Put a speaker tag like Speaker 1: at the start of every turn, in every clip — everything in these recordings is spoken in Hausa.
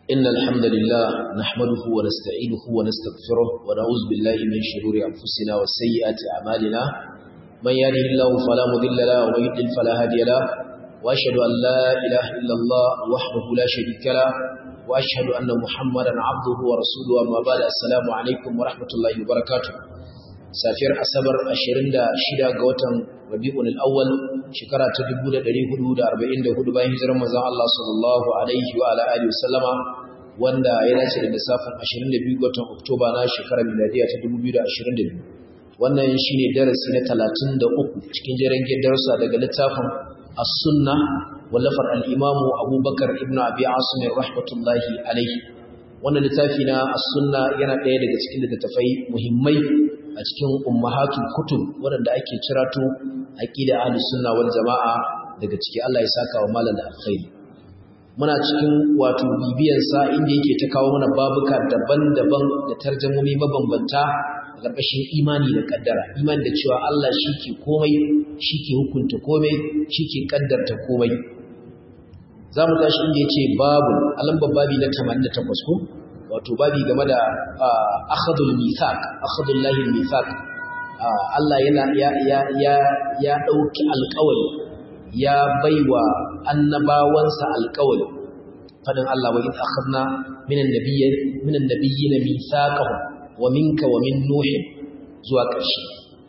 Speaker 1: إن الحمد لله نحمده ونستعينه ونستغفره ونعوذ بالله من شرور أنفسنا وسيئات أعمالنا من يهده الله فلا مضل له ومن يضلل فلا هادي له وأشهد أن لا إله إلا الله وحده لا شريك له وأشهد أن محمدا عبده ورسوله أما بعد السلام عليكم ورحمة الله وبركاته safiyar asabar 26 ga watan rabi'ul awwal shekara ta 1444 bayan hijirar manzon Allah sallallahu alaihi wa ala alihi wasallama wanda ya dace da lissafin 22 ga watan Oktoba na shekarar miladiya ta 2022 wannan shine darasi na 33 cikin jerengen darussa daga littafin as-sunna wallafar al-imam Abubakar ibn Abi Asim rahmatullahi alaihi wannan littafi na as-sunna yana ɗaya daga cikin littattafai muhimmai a cikin ummahatul kutub waɗanda ake cirato aqida ahlus sunna wal jamaa daga ciki Allah ya saka wa malam da alkhairi muna cikin wato bibiyan sa inda yake ta kawo mana babuka daban-daban da tarjumomi mabambanta a ƙarƙashin imani da kaddara imani da cewa Allah ke komai ke hukunta komai ke kaddarta komai za mu tashi inda yace babu alamban babi na 88 ko wato babi game da akhadul mithaq akhadul lahil mithaq Allah yana ya ya ya ya dauki alƙawari ya baiwa annabawansa alƙawari fadin Allah wa id akhadna minan nabiyyin minan nabiyyin mithaqahum wa minka wa min nuh zuwa ƙarshe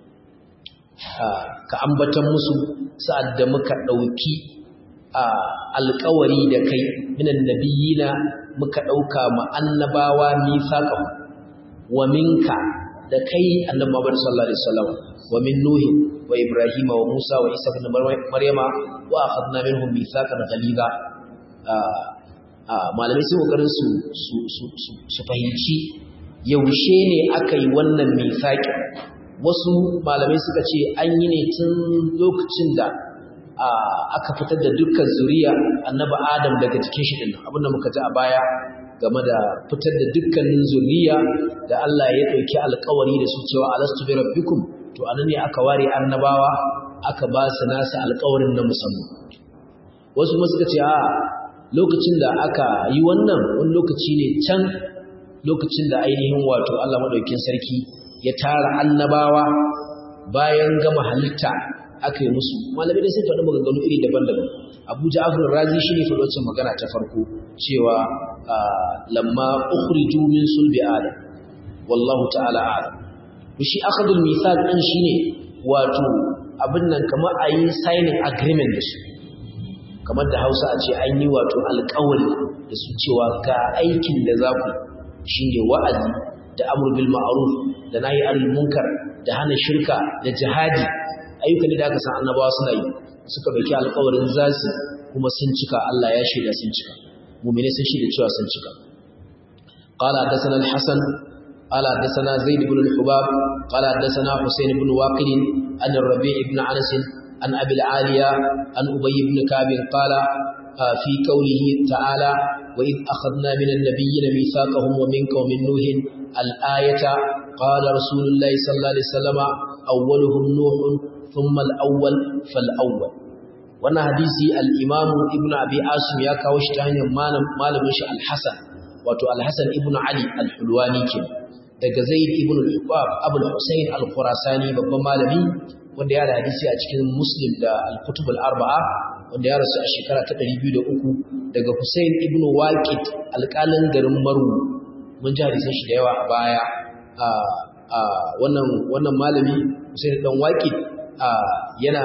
Speaker 1: ka ambatan musu sa'ad da muka dauki alƙawari da kai minan nabiyina muka ɗauka ma'annabawa nisaƙa wa minka da kai annabi Muhammad sallallahu alaihi wasallam wa min nuhi wa ibrahim wa musa wa isa ibn maryama wa akhadna minhum mithaqan ghaliza malamai sun kokarin su su fahimci yaushe ne aka yi wannan mithaqi wasu malamai suka ce an yi ne tun lokacin da aka fitar da dukkan zuriya annabi Adam daga cikin shi din abinda muka ji a baya game da fitar da dukkanin zuriya da Allah ya dauki alƙawari da su cewa alastu bi rabbikum to anan ne aka ware annabawa aka ba su nasu alƙawarin na musamman wasu kuma suka ce a lokacin da aka yi wannan wani lokaci ne can lokacin da ainihin wato Allah madaukakin sarki ya tara annabawa bayan gama halitta aka yi musu malamai da sun faɗi maganganu iri daban-daban abu ja'afar razi shi ne faɗi magana ta farko cewa lamma ukhriju min sulbi adam wallahu ta'ala a'lam to shi akhadul mithaq din shine wato abin nan kamar a yi signing agreement da su kamar da Hausa a ce an yi wato alƙawari da su cewa ga aikin da za ku shine wa'azi da amr bil ma'ruf da nahi anil munkar da hana shirka da jihadi ayyukan da aka san annabawa suna yi suka dauki alƙawarin zasu kuma sun cika Allah ya shaida sun cika mu'mini sun shaida cewa sun cika qala hadathana al-hasan qala hadathana zaid ibn al-hubab qala hadathana husayn ibn waqid an ar-rabi' ibn anas an abi al-aliya an ubay ibn ka'b qala fi qawlihi ta'ala wa id akhadna min an-nabiyyin mithaqahum wa minka wa min nuh al-ayata qala rasulullahi sallallahu alaihi wasallam awwaluhum nuh ثم الأول فالأول wannan hadisi al-Imam Ibn Abi Asim ya kawo shi ta hanyar malamin shi Al-Hasan wato Al-Hasan Ibn Ali Al-Hulwani ke daga Zaid Ibn Al-Hubab Abu Al-Husayn Al-Khurasani babban malami wanda ya da hadisi a cikin Muslim da Al-Kutub Al-Arba'a wanda ya rasu a shekara ta 203 daga Husayn Ibn Waqid alƙalin garin Maru mun ji hadisan shi da yawa a baya a wannan wannan malami Husayn dan Waqid yana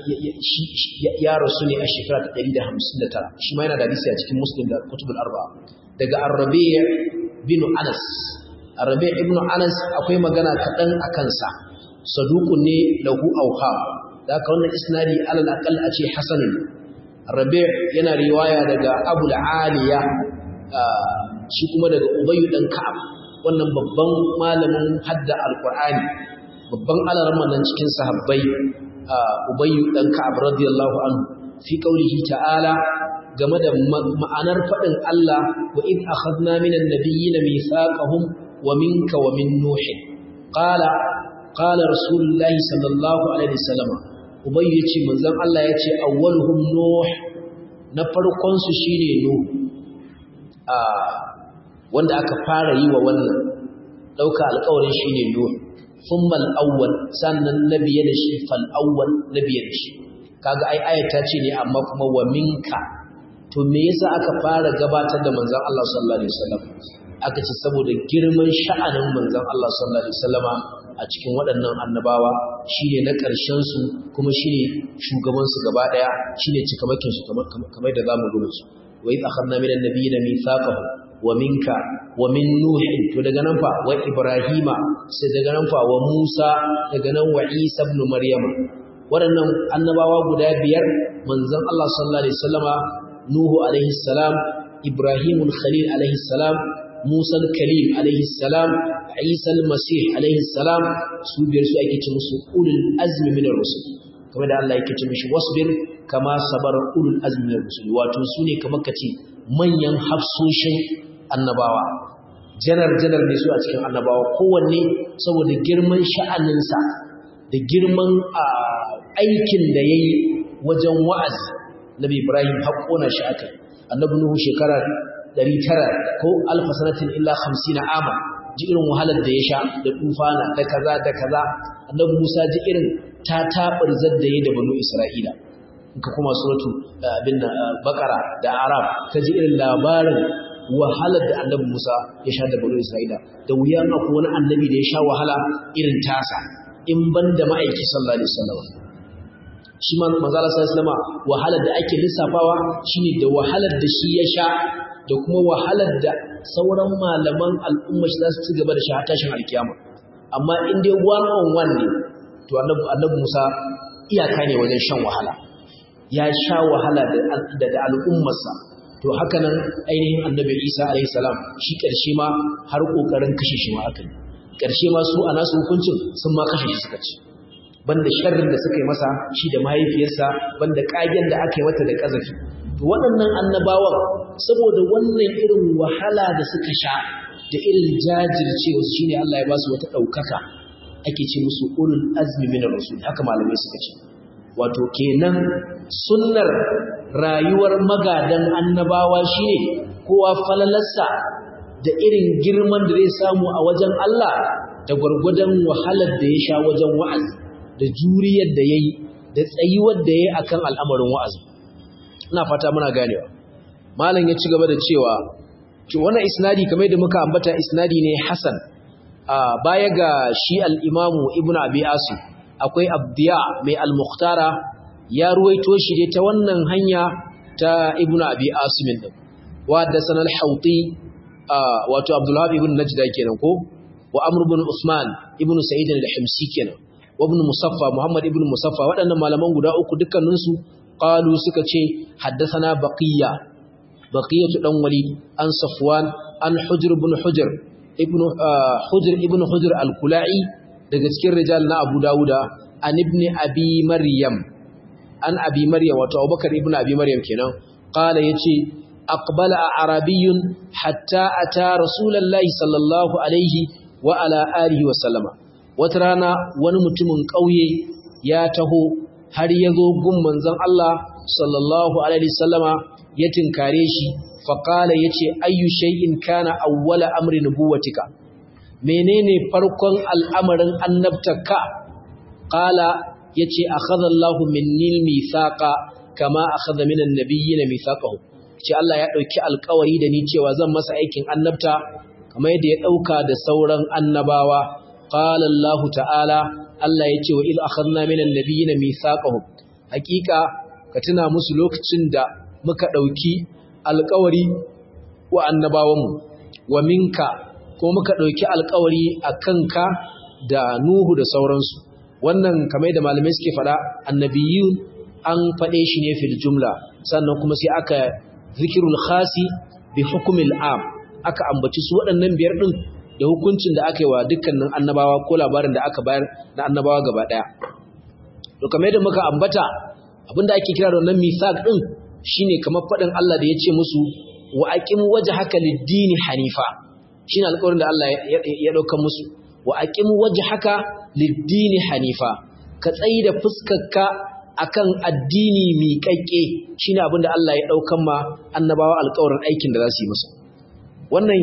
Speaker 1: ya rasu ne a shekara ta 159 shi ma yana da hadisi a cikin muslim da kutubul arba daga arabi' bin anas arabi' ibn anas akwai magana kaɗan a kansa saduqun ne lahu auha da haka wannan isnadi alal aqal a ce hasan arabi' yana riwaya daga abul aliya shi kuma daga ubayy dan ka'ab wannan babban malamin hadda alqur'ani babban alarma nan cikin sahabbai ubayyu dan ka'ab radiyallahu anhu fi qaulihi ta'ala game da ma'anar fadin Allah wa id akhadna minan nabiyyin mithaqahum wa minka wa min nuh qala qala rasulullahi sallallahu alaihi wasallam ubayyu yace manzon Allah yace awwaluhum nuh na farkon su shine nuh wanda aka fara yi wa wannan dauka alƙawarin shine nuh thumma al-awwal sannan nabiya da shi fal awwal nabiya da shi kaga ai ayata ce ne amma kuma wa minka to me yasa aka fara gabatar da manzon Allah sallallahu alaihi wasallam aka ce saboda girman sha'anin manzon Allah sallallahu alaihi wasallama a cikin waɗannan annabawa shine na ƙarshen su kuma shine shugaban su gaba daya shine cikamakin su kamar da zamu rubuta su wa idh akhadna minan nabiyina mithaqahum wa minka wa min nuh to daga nan fa wa ibrahima sai daga nan fa wa musa daga nan wa isa ibn maryama waɗannan annabawa guda biyar manzon Allah sallallahu alaihi wasallama nuhu alaihi salam ibrahimul khalil alaihi salam musa kalim alaihi salam isa al-masih alaihi salam su biyar su ake ce musu ulul azmi minar rusul kamar da Allah yake ce mishi wasbir kama sabar ulul azmi minar rusul wato su ne kamar kace manyan hafsoshin annabawa janar janar ne su a cikin annabawa kowanne saboda girman sha'aninsa da girman aikin da ya yi wajen wa'azi nabi ibrahim haƙona shi aka annabi nuhu shekara 900 ko alfa sanatin illa 50 ama ji irin wahalar da ya sha da tufana da kaza da kaza annabi musa ji irin ta tabar zadda ya da banu isra'ila ka kuma suratu abin bakara da arab ka ji irin labarin wahalar da annabi musa ya sha da banu isra'ila da wuya ma wani annabi da ya sha wahala irin tasa in ban da ma'aiki sallallahu alaihi wasallam shi ma manzala sallallahu alaihi wahalar da ake lissafawa shine da wahalar da shi ya sha da kuma wahalar da sauran malaman al'umma shi za su ci gaba da shi har tashin alkiyama amma in dai one on one ne to annabi annabi Musa iyaka ne wajen shan wahala ya sha wahala da da al'ummarsa to haka nan ainihin annabi Isa alaihi salam shi karshe ma har kokarin kashe shi ma aka yi karshe ma su a nasu hukuncin sun ma kashe shi suka ci banda sharrin da suka yi masa shi da mahaifiyarsa banda kagen da aka yi mata da kazafi to waɗannan annabawan saboda wannan irin wahala da suka sha da irin jajircewa su shine Allah ya ba su wata ɗaukaka ake ce musu ulul azmi min rasul haka malamai suka ce wato kenan sunnar rayuwar magadan annabawa shine kowa falalarsa da irin girman da zai samu a wajen Allah da gwargwadon wahalar da ya sha wajen wa'azi da juriyar da ya yi da tsayuwar da ya yi a kan al'amarin wa'azi ina fata muna ganewa malam ya ci gaba da cewa wannan isnadi kamar da muka ambata isnadi ne hasan baya ga shi al'imamu ibn abi asu akwai abdiya mai al-mukhtara ya ruwaito shi dai ta wannan hanya ta ibn abi asu min din wa da sanar hauti wato abdullahi ibn najda kenan ko wa amr ibn usman ibn sa'id al-himsi kenan وابن مصفى محمد ابن مصفى waɗannan malaman guda uku dukkaninsu qalu suka ce haddathana baqiya baqiyatu dan walid an safwan an hujr ibn hujr ibn hujr ibn hujr al-kulai daga cikin rijal na abu dauda an ibn abi maryam an abi maryam wato abubakar ibn abi maryam kenan qala yace aqbala arabiyyun hatta ata rasulullahi sallallahu alaihi wa ala alihi wa sallama wata rana wani mutumin ƙauye ya taho har ya zo gun manzon Allah sallallahu alaihi wasallama ya tinkare shi faqala yace ayyu shay'in kana awwala amri nubuwatika menene farkon al'amarin annabtaka qala yace akhadha Allahu minni mithaqa kama akhadha minan nabiyyin mithaqahu ce Allah ya dauki alƙawari da ni cewa zan masa aikin annabta kamar yadda ya dauka da sauran annabawa قال الله تعالى Allah ya ce wa il akhadna minan nabiyina mithaqahum hakika ka tuna musu lokacin da muka dauki alƙawari wa annabawanmu wa minka ko muka dauki alƙawari akanka da Nuhu da sauransu wannan kamar da malamai suke fada annabiyun an fade shi ne fil jumla sannan kuma sai aka zikirul khasi bi hukmil am aka ambaci su waɗannan biyar din da hukuncin da aka yi wa dukkanin annabawa ko labarin da aka bayar na annabawa gaba ɗaya. To kamar yadda muka ambata abinda ake kira da wannan mithaq din shine kamar faɗin Allah da ya ce musu wa aqim wajhaka lid-dini hanifa shine alƙawarin da Allah ya dauka musu wa aqim wajhaka lid-dini hanifa ka tsayi da fuskarka akan addini miƙaƙƙe shine abinda Allah ya daukan ma annabawa alƙawarin aikin da za su yi musu wannan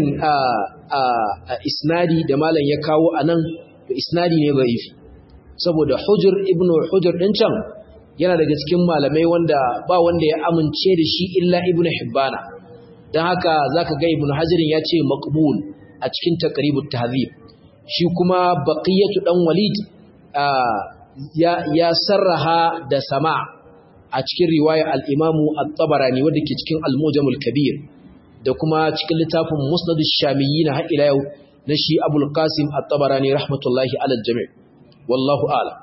Speaker 1: isnadi da malam ya kawo anan to isnadi ne da'ifi saboda hujr ibnu hujr din can yana daga cikin malamai wanda ba wanda ya amince da shi illa ibnu hibbana dan haka zaka ga ibnu hajarin ya ce maqbul a cikin taqribut tahzib shi kuma baqiyatu dan walid ya ya sarraha da sama a cikin riwaya al-imamu at-tabarani wanda ke cikin al-mujamul kabir da kuma cikin littafin musnad ash-shamiyyin har ila yau na shi abul qasim at-tabarani rahmatullahi ala al-jami' wallahu a'lam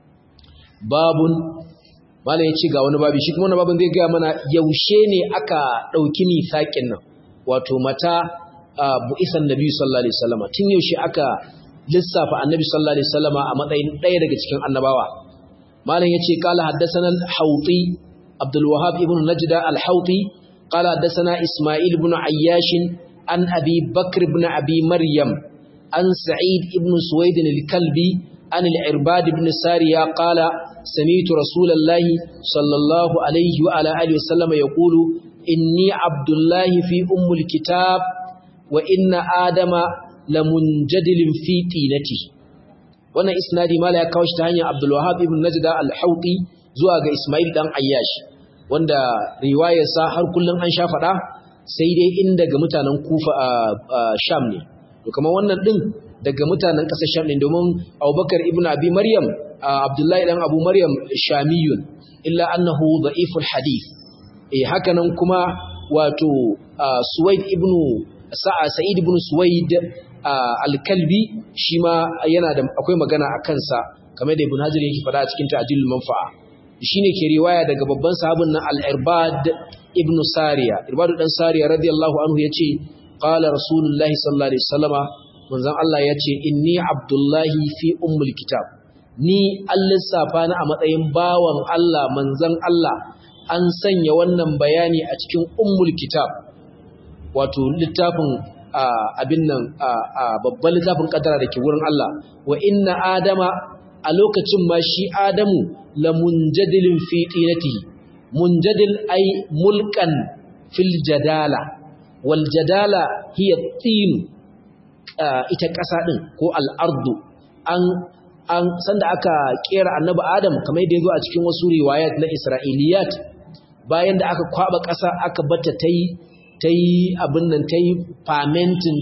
Speaker 1: babun mala yace ga wani babi shi kuma wannan babin zai ga mana yaushe ne aka dauki nisakin nan wato mata bu'isan nabi sallallahu alaihi wasallam tun yaushe aka lissafa annabi sallallahu alaihi wasallam a matsayin ɗaya daga cikin annabawa malam yace qala haddathana al-hawti abdul wahhab ibn najda al-hawti qala haddathana isma'il ibn ayyash an abi bakr ibn abi maryam an sa'id ibn suwaid al-kalbi an al-irbad ibn sariya qala sami'tu rasulallahi sallallahu alaihi wa ala alihi wasallam yaqulu inni abdullahi fi ummul kitab wa inna adama lamunjadilin fi tinati wannan isnadi mala ya kawo shi ta hanyar Abdul Wahhab ibn Najda al-Hawti zuwa ga Ismail dan Ayyash wanda riwayar sa har kullun an sha fada sai dai in daga mutanen Kufa a Sham ne to kamar wannan din daga mutanen kasar Sham ne domin Abubakar ibn Abi Maryam Abdullahi dan Abu Maryam Shamiyun illa annahu da'iful hadith eh hakanan kuma wato Suwaid ibn Sa'id ibn Suwaid al-Kalbi shi ma yana da akwai magana a kansa kamar da Ibn Hajar yake fada a cikin Ta'dilul Manfa'a shine ke riwaya daga babban sahabin nan Al-Irbad ibn Sariya Irbad dan Sariya radiyallahu anhu yace qala Rasulullah sallallahu alaihi wasallama manzon Allah yace inni Abdullahi fi ummul kitab ni al-lissafa na a matsayin bawan Allah manzon Allah an sanya wannan bayani a cikin ummul kitab wato littafin abin nan babban littafin kadara da ke wurin Allah wa inna adama a lokacin ma shi adamu la munjadilin fi tinatihi munjadil ay mulkan fil jadala wal jadala hiya tin ita kasa din ko al ardu an an sanda aka kera annabi adam kamar yadda yazo a cikin wasu riwayat na isra'iliyat bayan da aka kwaba kasa aka bata tayi ta yi abin nan ta yi famentin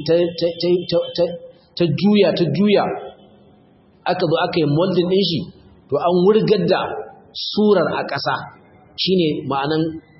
Speaker 1: ta juya ta juya aka zo aka yi moldin ɗin shi to an wurgar da surar a ƙasa shi ne ma'anan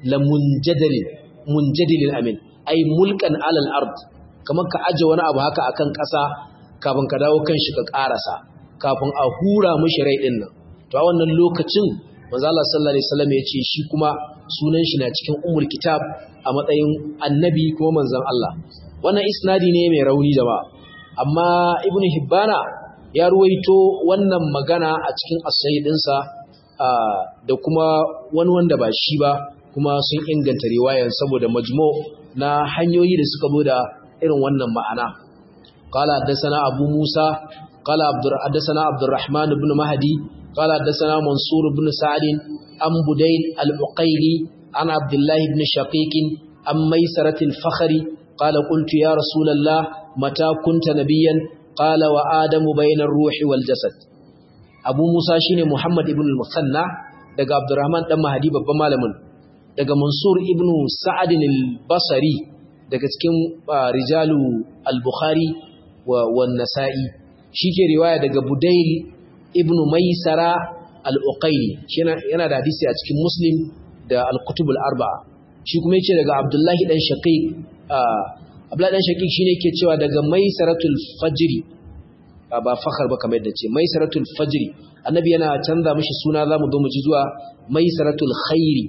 Speaker 1: lamunjadilin amin ai mulkan alal ard kamar ka aje wani abu haka akan ƙasa kafin ka dawo kan shi ka ƙarasa kafin a hura mashi rai ɗin nan to a wannan lokacin manzo Allah sallallahu alaihi wasallam ya ce shi kuma sunan shi na cikin ummul kitab a matsayin annabi kuma manzon Allah wannan isnadi ne mai rauni jama'a amma ibnu hibbana ya ruwaito wannan magana a cikin as-sahih dinsa da kuma wani wanda ba shi ba kuma sun inganta riwayar saboda majmu na hanyoyi da suka zo da irin wannan ma'ana qala haddathana abu musa qala abdur haddathana abdurrahman ibn mahdi qala haddathana mansur ibn sa'd an budayl al-uqayli an abdullah ibn shaqiq an maysarah al-fakhri qala qultu ya rasulullah mata kunta nabiyyan qala wa adamu bayna ar-ruhi wal jasad abu musa shine muhammad ibn al-musanna daga abdurrahman dan mahdi babban malamin daga mansur ibn sa'd al-basri daga cikin rijalu al-bukhari wa nasa'i shike riwaya daga budayl ibn maisara al-uqayli yana da hadisi a cikin muslim da al-kutub al-arba'a shi kuma yace daga abdullahi dan shaqiq abdullahi dan shaqiq shine yake cewa daga maisaratul fajri ba fakhar ba kamar yadda ce maisaratul fajri annabi yana canza mishi suna zamu zo mu ji zuwa maisaratul khairi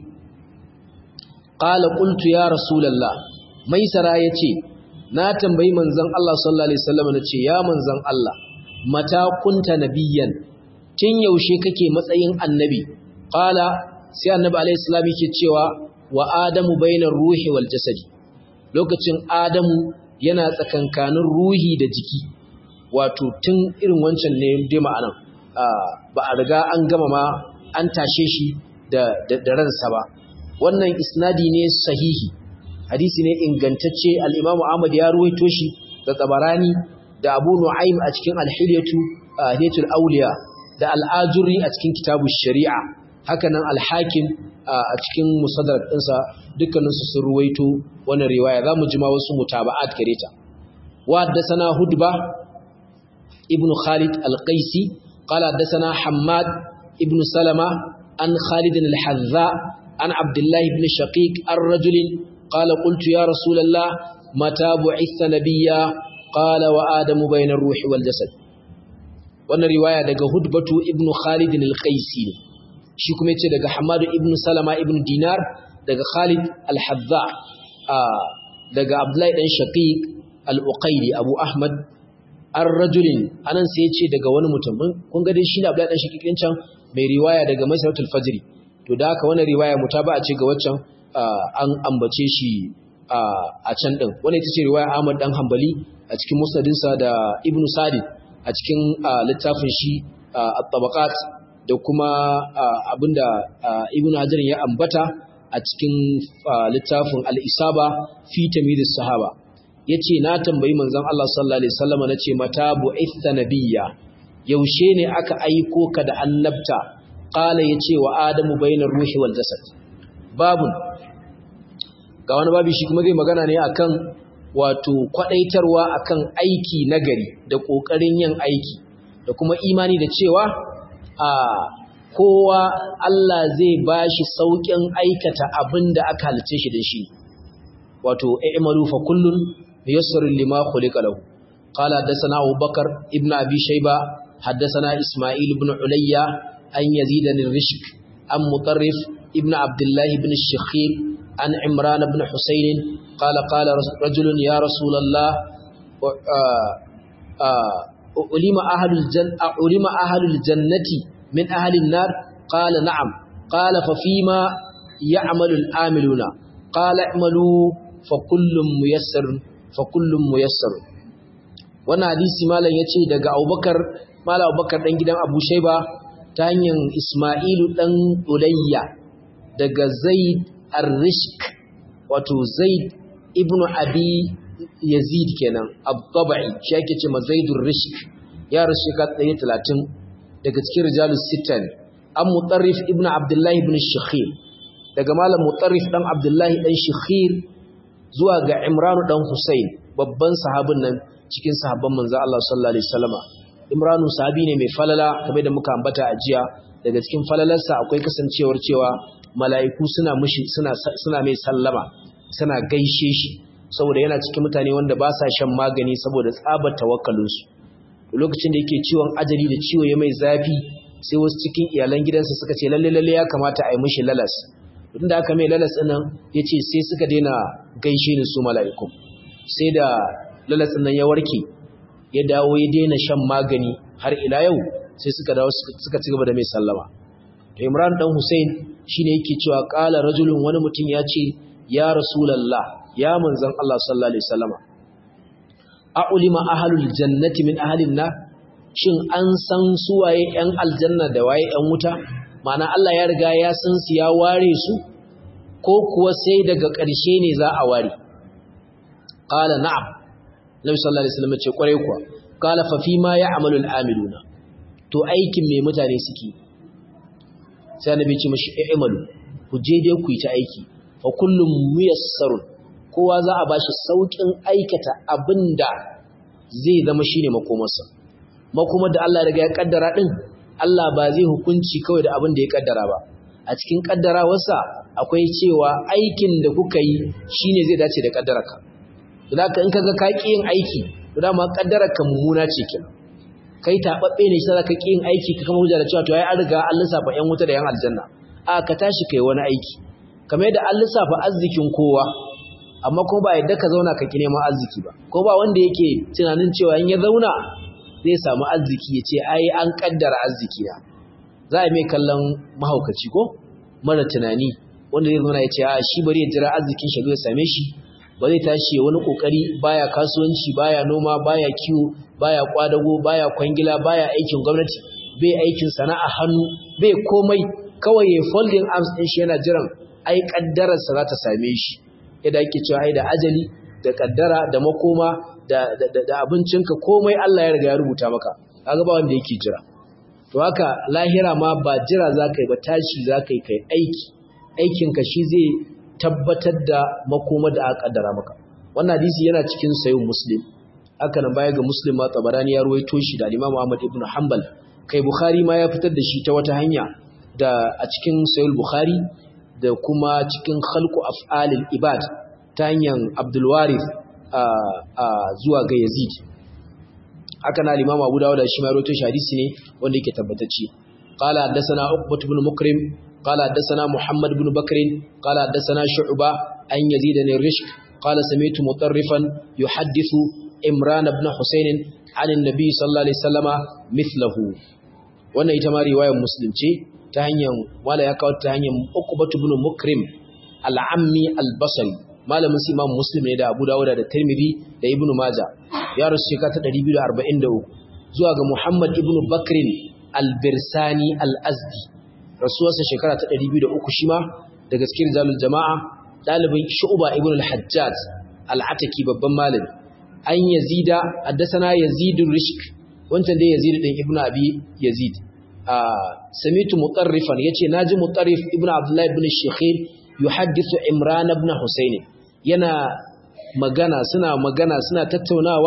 Speaker 1: qala qultu ya rasulullah maisara yace na tambayi manzon Allah sallallahu alaihi wasallam nace ya manzon Allah mata kunta nabiyyan tun yaushe kake matsayin annabi qala sai annabi alaihi salam yake cewa wa adamu bainar ruhi wal jasadi lokacin adamu yana tsakankanin ruhi da jiki wato tun irin wancan ne dai ma'anan ba a riga an gama ma an tashe shi da da ransa ba wannan isnadi ne sahihi hadisi ne ingantacce al-Imam Ahmad ya ruwaito shi da Tabarani da Abu Nu'aym a cikin Al-Hilyatu Hidayatul Awliya da Al-Ajuri a cikin Kitabu Shari'a hakanan Al-Hakim a cikin Musaddar ɗinsa dukkanin su sun ruwaito wannan riwaya zamu ji ma wasu mutaba'at gare ta wa haddathana Hudba ibn Khalid Al-Qaisi qala haddathana Hammad ibn Salama an Khalid al-Hadza an Abdullah ibn Shaqiq ar-rajul qala qultu ya Rasulullah mata bu'itha nabiyya qala wa adamu bayna ar-ruhi wal jasad wannan riwaya daga hudbatu ibnu khalid al-qaisi shi kuma yace daga hamad ibn salama ibn dinar daga khalid al-hadza daga abdullahi dan shaqiq al-uqayli abu ahmad ar-rajulin anan sai yace daga wani mutum kun ga dai shi ne abdullahi dan shaqiq din can mai riwaya daga masaratul fajri to da haka wannan riwaya mutaba'a ce ga waccan an ambace shi a can din wannan ita ce riwaya Ahmad dan Hanbali a cikin musnadinsa da Ibn Sa'd a cikin littafin shi at-tabaqat da kuma abinda Ibn Hajar ya ambata a cikin littafin al-Isaba fi tamyiz sahaba yace na tambayi manzon Allah sallallahu alaihi wasallam nace mata bu'itha nabiyya yaushe ne aka aiko ka da annabta qala yace wa adamu bainar ruhi wal jasad babun ga wani babu shi kuma zai magana ne akan wato kwadaitarwa akan aiki nagari da kokarin yin aiki da kuma imani da cewa a kowa Allah zai bashi saukin aikata abin da aka halice shi da shi wato i'malu fa kullun yassarun lima khuliqa lahu qala hadathana Abu Bakar ibn Abi Shayba hadathana Isma'il ibn Ulayya an Yazid al-Rishk an Mutarrif ibn Abdullah ibn Shakhir عن عمران بن حسين قال قال رجل يا رسول الله علم أهل الجنة علم أهل الجنة من أهل النار قال نعم قال ففيما يعمل العاملون قال اعملوا فكل ميسر فكل ميسر wannan hadisi malam yace daga Abubakar malam Abubakar dan gidan Abu Shayba ta hanyar Isma'ilu dan Ulayya daga Zaid ar-rishk wato zaid ibn abi yazid kenan ab-tabai shi yake ce mazaidur rishk ya rasu ka 130 daga cikin rijalus sittan an mutarrif ibn abdullahi ibn shakhir daga malam mutarrif dan abdullahi dan shakhir zuwa ga imran dan husain babban sahabin nan cikin sahabban manzo Allah sallallahu alaihi wasallama imranu sahabi ne mai falala kamar da muka ambata a jiya daga cikin falalarsa akwai kasancewar cewa mala'iku suna mushi suna suna mai sallama suna gaishe shi saboda yana cikin mutane wanda ba sa shan magani saboda tsabar tawakkalinsu lokacin da yake ciwon ajali da ciwo ya mai zafi sai wasu cikin iyalan gidansa suka ce lalle lalle ya kamata a yi mushi lalas tun da aka mai lalas ɗin ya ce sai suka daina gaishe ni su mala'iku sai da lalas ɗin ya warke ya dawo ya daina shan magani har ila yau sai suka dawo suka ci gaba da mai sallama to imran dan hussein shine yake cewa qala rajulun wani mutum ya ce ya rasulullah ya manzon Allah sallallahu alaihi wasallama a'ulima ahlul jannati min ahlin nar shin an san suwaye yan aljanna da waye yan wuta ma'ana Allah ya riga ya san su ya ware su ko kuwa sai daga ƙarshe ne za a ware qala na'am nabi sallallahu alaihi wasallam ce kware kuwa qala fa fi ma ya'malu al-amiluna to aikin me mutane suke sai annabi ce mashi i'malu ku je dai ku yi ta aiki fa kullum muyassarun kowa za a bashi saukin aikata abinda zai zama shine makomarsa makomar da Allah ya riga ya kaddara din Allah ba zai hukunci kawai da abin da ya kaddara ba a cikin kaddarawarsa akwai cewa aikin da kuka yi shine zai dace da kaddararka to da in kaga ka ki yin aiki to dama kaddararka mummuna ce kenan kai tababbe ne sai ka ki yin aiki ka kama hujja da cewa to ai an riga an lissafa yan wuta da yan aljanna a ka tashi kai wani aiki kamar yadda an lissafa arzikin kowa amma kuma ba yadda ka zauna ka ki neman arziki ba ko ba wanda yake tunanin cewa in ya zauna zai samu arziki ya ce ai an kaddara arziki na za a mai kallon mahaukaci ko mara tunani wanda zai zauna ya ce a shi bari ya jira arzikin shi zai same shi ba zai tashi wani kokari baya kasuwanci baya noma baya kiwo baya kwadago baya kwangila baya aikin gwamnati bai aikin sana'a hannu bai komai kawai ya folding arms din shi yana jiran ai kaddararsa za ta same shi yadda ake cewa ai da ajali da kaddara da makoma da da abincinka komai Allah ya riga ya rubuta maka kaga ba wanda yake jira to haka lahira ma ba jira zaka yi ba tashi zaka yi kai aiki aikinka shi zai tabbatar da makoma da aka kaddara maka wannan hadisi yana cikin sayin muslim haka nan baya ga muslim ma tabarani ya ruwaito shi da Imam Ahmad ibn Hanbal kai Bukhari ma ya fitar da shi ta wata hanya da a cikin Sahih Bukhari da kuma cikin Khalqu Af'alil Ibad ta hanyar Abdul Warith zuwa ga Yazid haka na Imam Abu Dawud shi ma rawaito shi hadisi ne wanda yake tabbatacce qala haddathana Uqbah ibn Mukrim qala haddathana Muhammad ibn Bakr qala haddathana Shu'ba an Yazid ibn Rishk qala sami'tu mutarrifan yuhaddithu Imran ibn Husayn an annabi sallallahu alaihi wasallama mithlahu wannan ita ma riwayar Muslim ce ta hanyar wala ya kawo ta hanyar Uqbah ibn Mukrim al-Ammi al-Basri malamin su Imam Muslim ne da Abu Dawud da Tirmidhi da Ibn Majah ya rasu shekara ta 243 zuwa ga Muhammad ibn Bakr al-Birsani al-Azdi rasuwarsa shekara ta 203 shi ma daga cikin zalul jama'a dalibin Shu'ba ibn al-Hajjaj al-Ataki babban malami an Yazida haddathana Yazid rishk wancan dai Yazid din Ibn Abi Yazid samitu mutarrifan yace naji mutarrif Ibn Abdullah ibn Shikhir yuhaddithu Imran ibn Husayn yana magana suna magana suna tattaunawa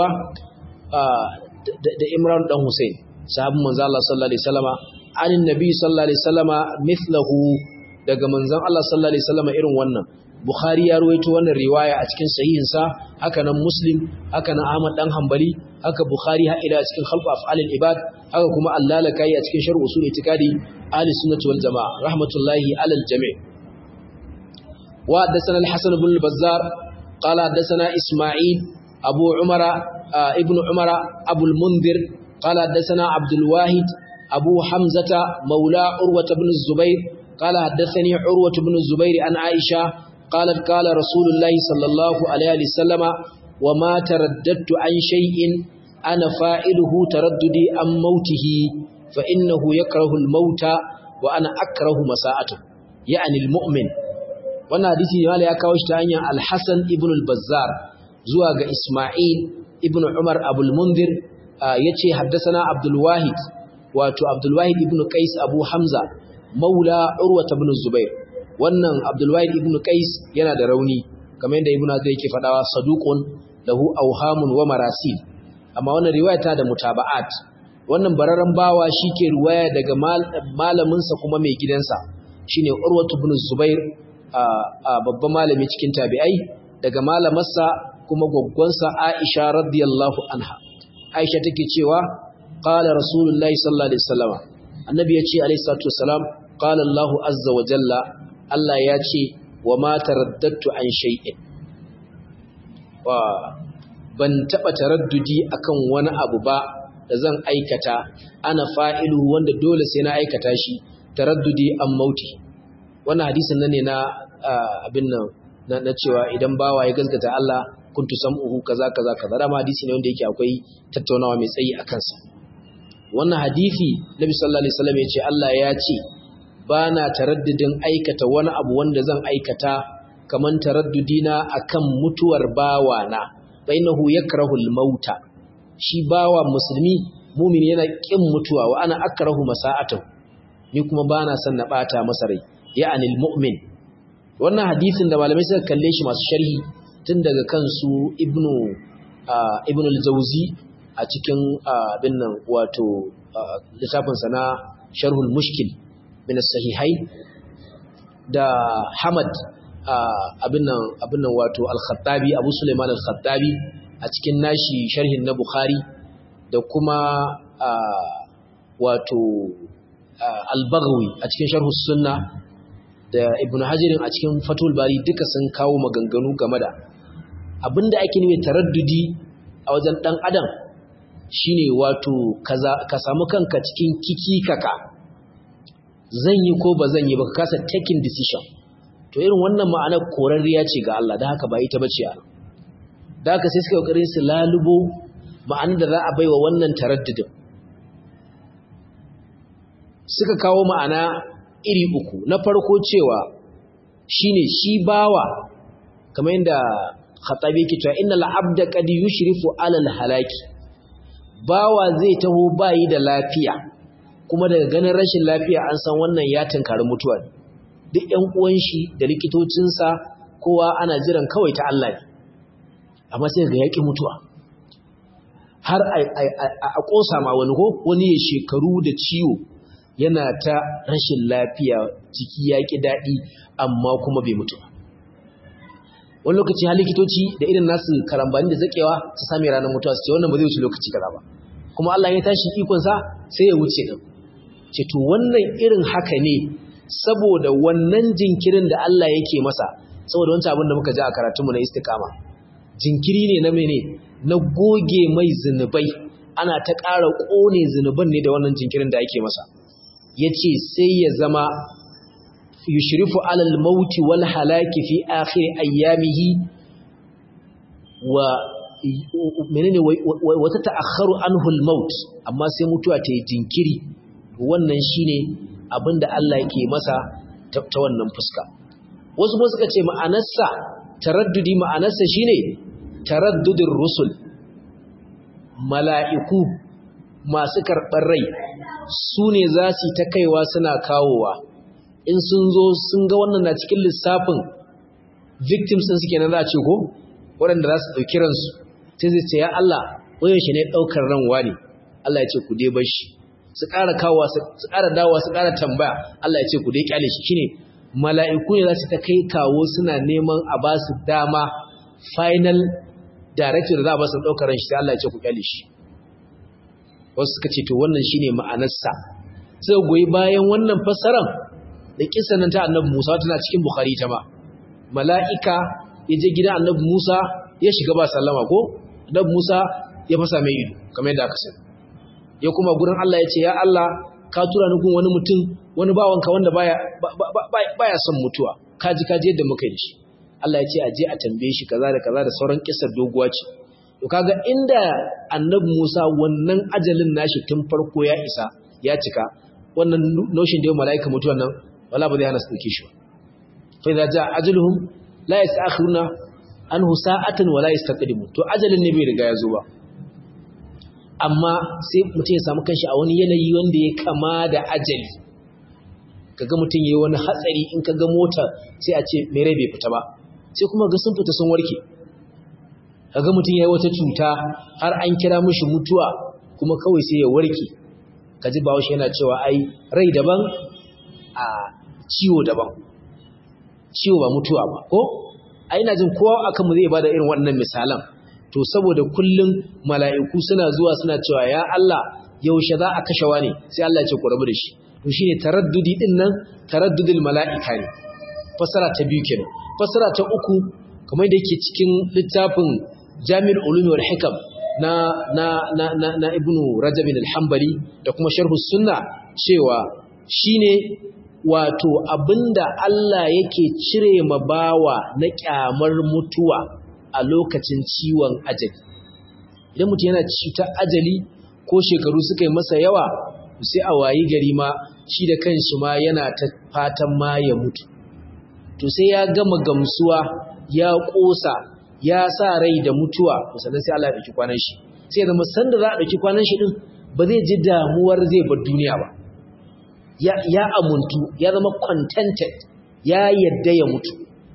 Speaker 1: da Imran dan Hussein sahabin manzo Allah sallallahu alaihi wasallama anin nabi sallallahu alaihi wasallama mithlahu daga manzon Allah sallallahu alaihi wasallama irin wannan Bukhari ya ruwaito wannan riwaya a cikin sahihinsa haka nan Muslim haka nan Ahmad dan Hanbali haka Bukhari ha ila cikin khalqu af'alil ibad haka kuma Allalakai a cikin sharh usul itikadi ahli sunnah wal jamaa rahmatullahi alal jami' wa haddathana al-Hasan ibn al-Bazzar qala haddathana Isma'il Abu Umar ibn Umar Abu al-Mundhir qala haddathana Abdul Wahid Abu Hamzata مولى عروة بن الزبير قال حدثني عروة بن الزبير عن عائشة قالت قال رسول الله صلى الله عليه وسلم وما ترددت عن شيء أنا فائله ترددي عن موته فإنه يكره الموت وأنا أكره مساءته يعني المؤمن wannan hadisi ne ya kawo shi ta hanyar Al-Hasan ibn al-Bazzar zuwa ga Isma'il ibn Umar Abul Mundhir yace haddathana Abdul Wahid wato Abdul Wahid ibn Qais Abu Hamza maula Urwa ibn Zubair wannan Abdulwahid ibn Qais yana da rauni kamar yadda Ibn Hazm yake fadawa saduqun lahu awhamun wa marasil amma wannan riwaya ta da mutaba'at wannan bararan bawa shike riwaya daga malamin sa kuma mai gidansa shine Urwa ibn Zubair a babban malami cikin tabi'ai daga malamarsa kuma gwaggwansa Aisha radiyallahu anha Aisha take cewa qala rasulullahi sallallahu alaihi wasallam annabi ya ce alaihi salatu wasalam qala Allahu azza wa jalla Allah ya ce wa ma taraddatu an shay'in wa ban taba taraddudi akan wani abu ba da zan aikata ana fa'ilu wanda dole sai na aikata shi taraddudi an mauti wannan hadisin nan ne na abin nan na cewa idan bawa ya gaskata Allah kuntu sam'uhu kaza kaza kaza dama hadisi ne wanda yake akwai tattaunawa mai tsayi a kansa wannan hadisi Nabi sallallahu alaihi wasallam ya ce Allah ya ce ba na taraddudin aikata wani abu wanda zan aikata kaman taraddudina akan mutuwar bawana bainahu yakrahul mauta shi bawa musulmi mumin yana kin mutuwa wa ana akrahu masa'atu ni kuma bana son na bata masa rai ya'anil mu'min wannan hadisin da malamai suka kalle shi masu sharhi tun daga kansu ibnu ibnu al-jawzi a cikin abin nan wato littafinsa na sharhul mushkil min sahihai da Hamad abin nan abin nan wato al-Khattabi Abu Sulaiman al-Khattabi a cikin nashi sharhin na Bukhari da kuma wato al-Baghawi a cikin sharh sunna da Ibn Hajar a cikin Fathul Bari duka sun kawo maganganu game da abinda ake nufi taraddudi a wajen dan adam shine wato ka samu kanka cikin kiki kaka zan yi ko ba zan yi ba ka kasa taking decision to irin wannan ma'anar korarriya ce ga Allah da haka ba ita bace a da haka sai suka kokarin su lalubo ma'anar da za a baiwa wannan taraddudin suka kawo ma'ana iri uku na farko cewa shine shi bawa kamar yadda khatabi yake cewa innal abda qad yushrifu alal halaki bawa zai taho bayi da lafiya kuma daga ganin rashin lafiya an san wannan ya tunkari mutuwa duk ƴan uwan shi da likitocinsa kowa ana jiran kawai ta Allah ne amma sai ga yaƙi mutuwa har a ƙosa ma wani ko wani ya shekaru da ciwo yana ta rashin lafiya jiki ya ƙi daɗi amma kuma bai mutu wani lokaci har likitoci da irin nasu karambani da zaƙewa su sami ranar mutuwa su ce wannan ba zai wuce lokaci kaza ba kuma Allah ya tashi ikonsa sai ya wuce ɗin ce to wannan irin haka ne saboda wannan jinkirin da Allah yake masa saboda wancan abin da muka ji a karatunmu na istiqama jinkiri ne na mene na goge mai zinubai ana ta ƙara ƙone zinuban ne da wannan jinkirin da ake masa ya ce sai ya zama yushrifu alal mauti wal halaki fi akhir ayyamihi wa menene wata ta'akharu anhu al maut amma sai mutuwa ta yi jinkiri wannan shine abinda Allah yake masa ta wannan fuska wasu kuma suka ce ma'anarsa taraddudi ma'anarsa shine taraddudin rusul mala'iku masu karɓar rai su ne za su ta kaiwa suna kawowa in sun zo sun ga wannan na cikin lissafin victims sun suke na za a ce ko waɗanda za su ɗauki ransu sai zai ce ya Allah wayan shi ne ɗaukar ran wani Allah ya ce ku dai bashi su ƙara kawowa su ƙara dawowa su ƙara tambaya Allah ya ce ku dai kyale shi shine mala'iku ne za su ta kai kawo suna neman a ba su dama final director da za a ba su ɗaukar ran shi sai Allah ya ce ku kyale shi wasu suka ce to wannan shine ma'anarsa sai goyi bayan wannan fassaran da kisan nan ta annabi Musa tana cikin Bukhari ta ma mala'ika ya je gidan annabi Musa ya shiga ba sallama ko annabi Musa ya fasa mai ido kamar yadda aka sani ya kuma gurin Allah ya ce ya Allah ka tura ni gun wani mutum wani bawanka wanda baya baya son mutuwa kaji kaji yadda muka yi shi Allah ya ce a je a tambaye shi kaza da kaza da sauran kissar doguwa ce to kaga inda annabi Musa wannan ajalin nashi tun farko ya isa ya cika wannan notion da malaika mutuwan nan wala ba zai hana su dauke shi fa idza jaa ajaluhum la yastakhiruna anhu sa'atan wala yastaqdimu to ajalin ne bai riga ya zo ba amma sai mutum ya samu kanshi a wani yanayi wanda ya kama da ajali kaga mutum yayi wani hatsari in kaga mota sai a ce mere bai fita ba sai kuma ga sun fita sun warke kaga mutum yayi wata cuta har an kira mishi mutuwa kuma kawai sai ya warke kaji bawo shi yana cewa ai rai daban a ciwo daban ciwo ba mutuwa ba ko ai ina jin kowa akan mu zai bada irin wannan misalan to saboda kullum mala'iku suna zuwa suna cewa ya Allah yaushe za a kashe wani sai Allah ya ce ku rabu da shi to shine taraddudi din nan taraddudul mala'ika ne fasara ta biyu kenan fasara ta uku kamar da yake cikin littafin Jami'ul Ulumi wal Hikam na na na na, na Ibn Rajab al-Hanbali da kuma Sharh sunna cewa shine wato abinda Allah yake cire ma bawa na kyamar mutuwa a lokacin ciwon ajali idan mutum yana cutar ajali ko shekaru suka yi masa yawa sai a wayi gari ma shi da kanshi ma yana ta fatan ma ya mutu to sai ya gama gamsuwa ya kosa ya sa rai da mutuwa to sannan sai Allah ya dauki kwanan shi sai zama sanda za a dauki kwanan shi din ba zai ji damuwar zai bar duniya ba ya ya amuntu ya zama contented ya yadda ya mutu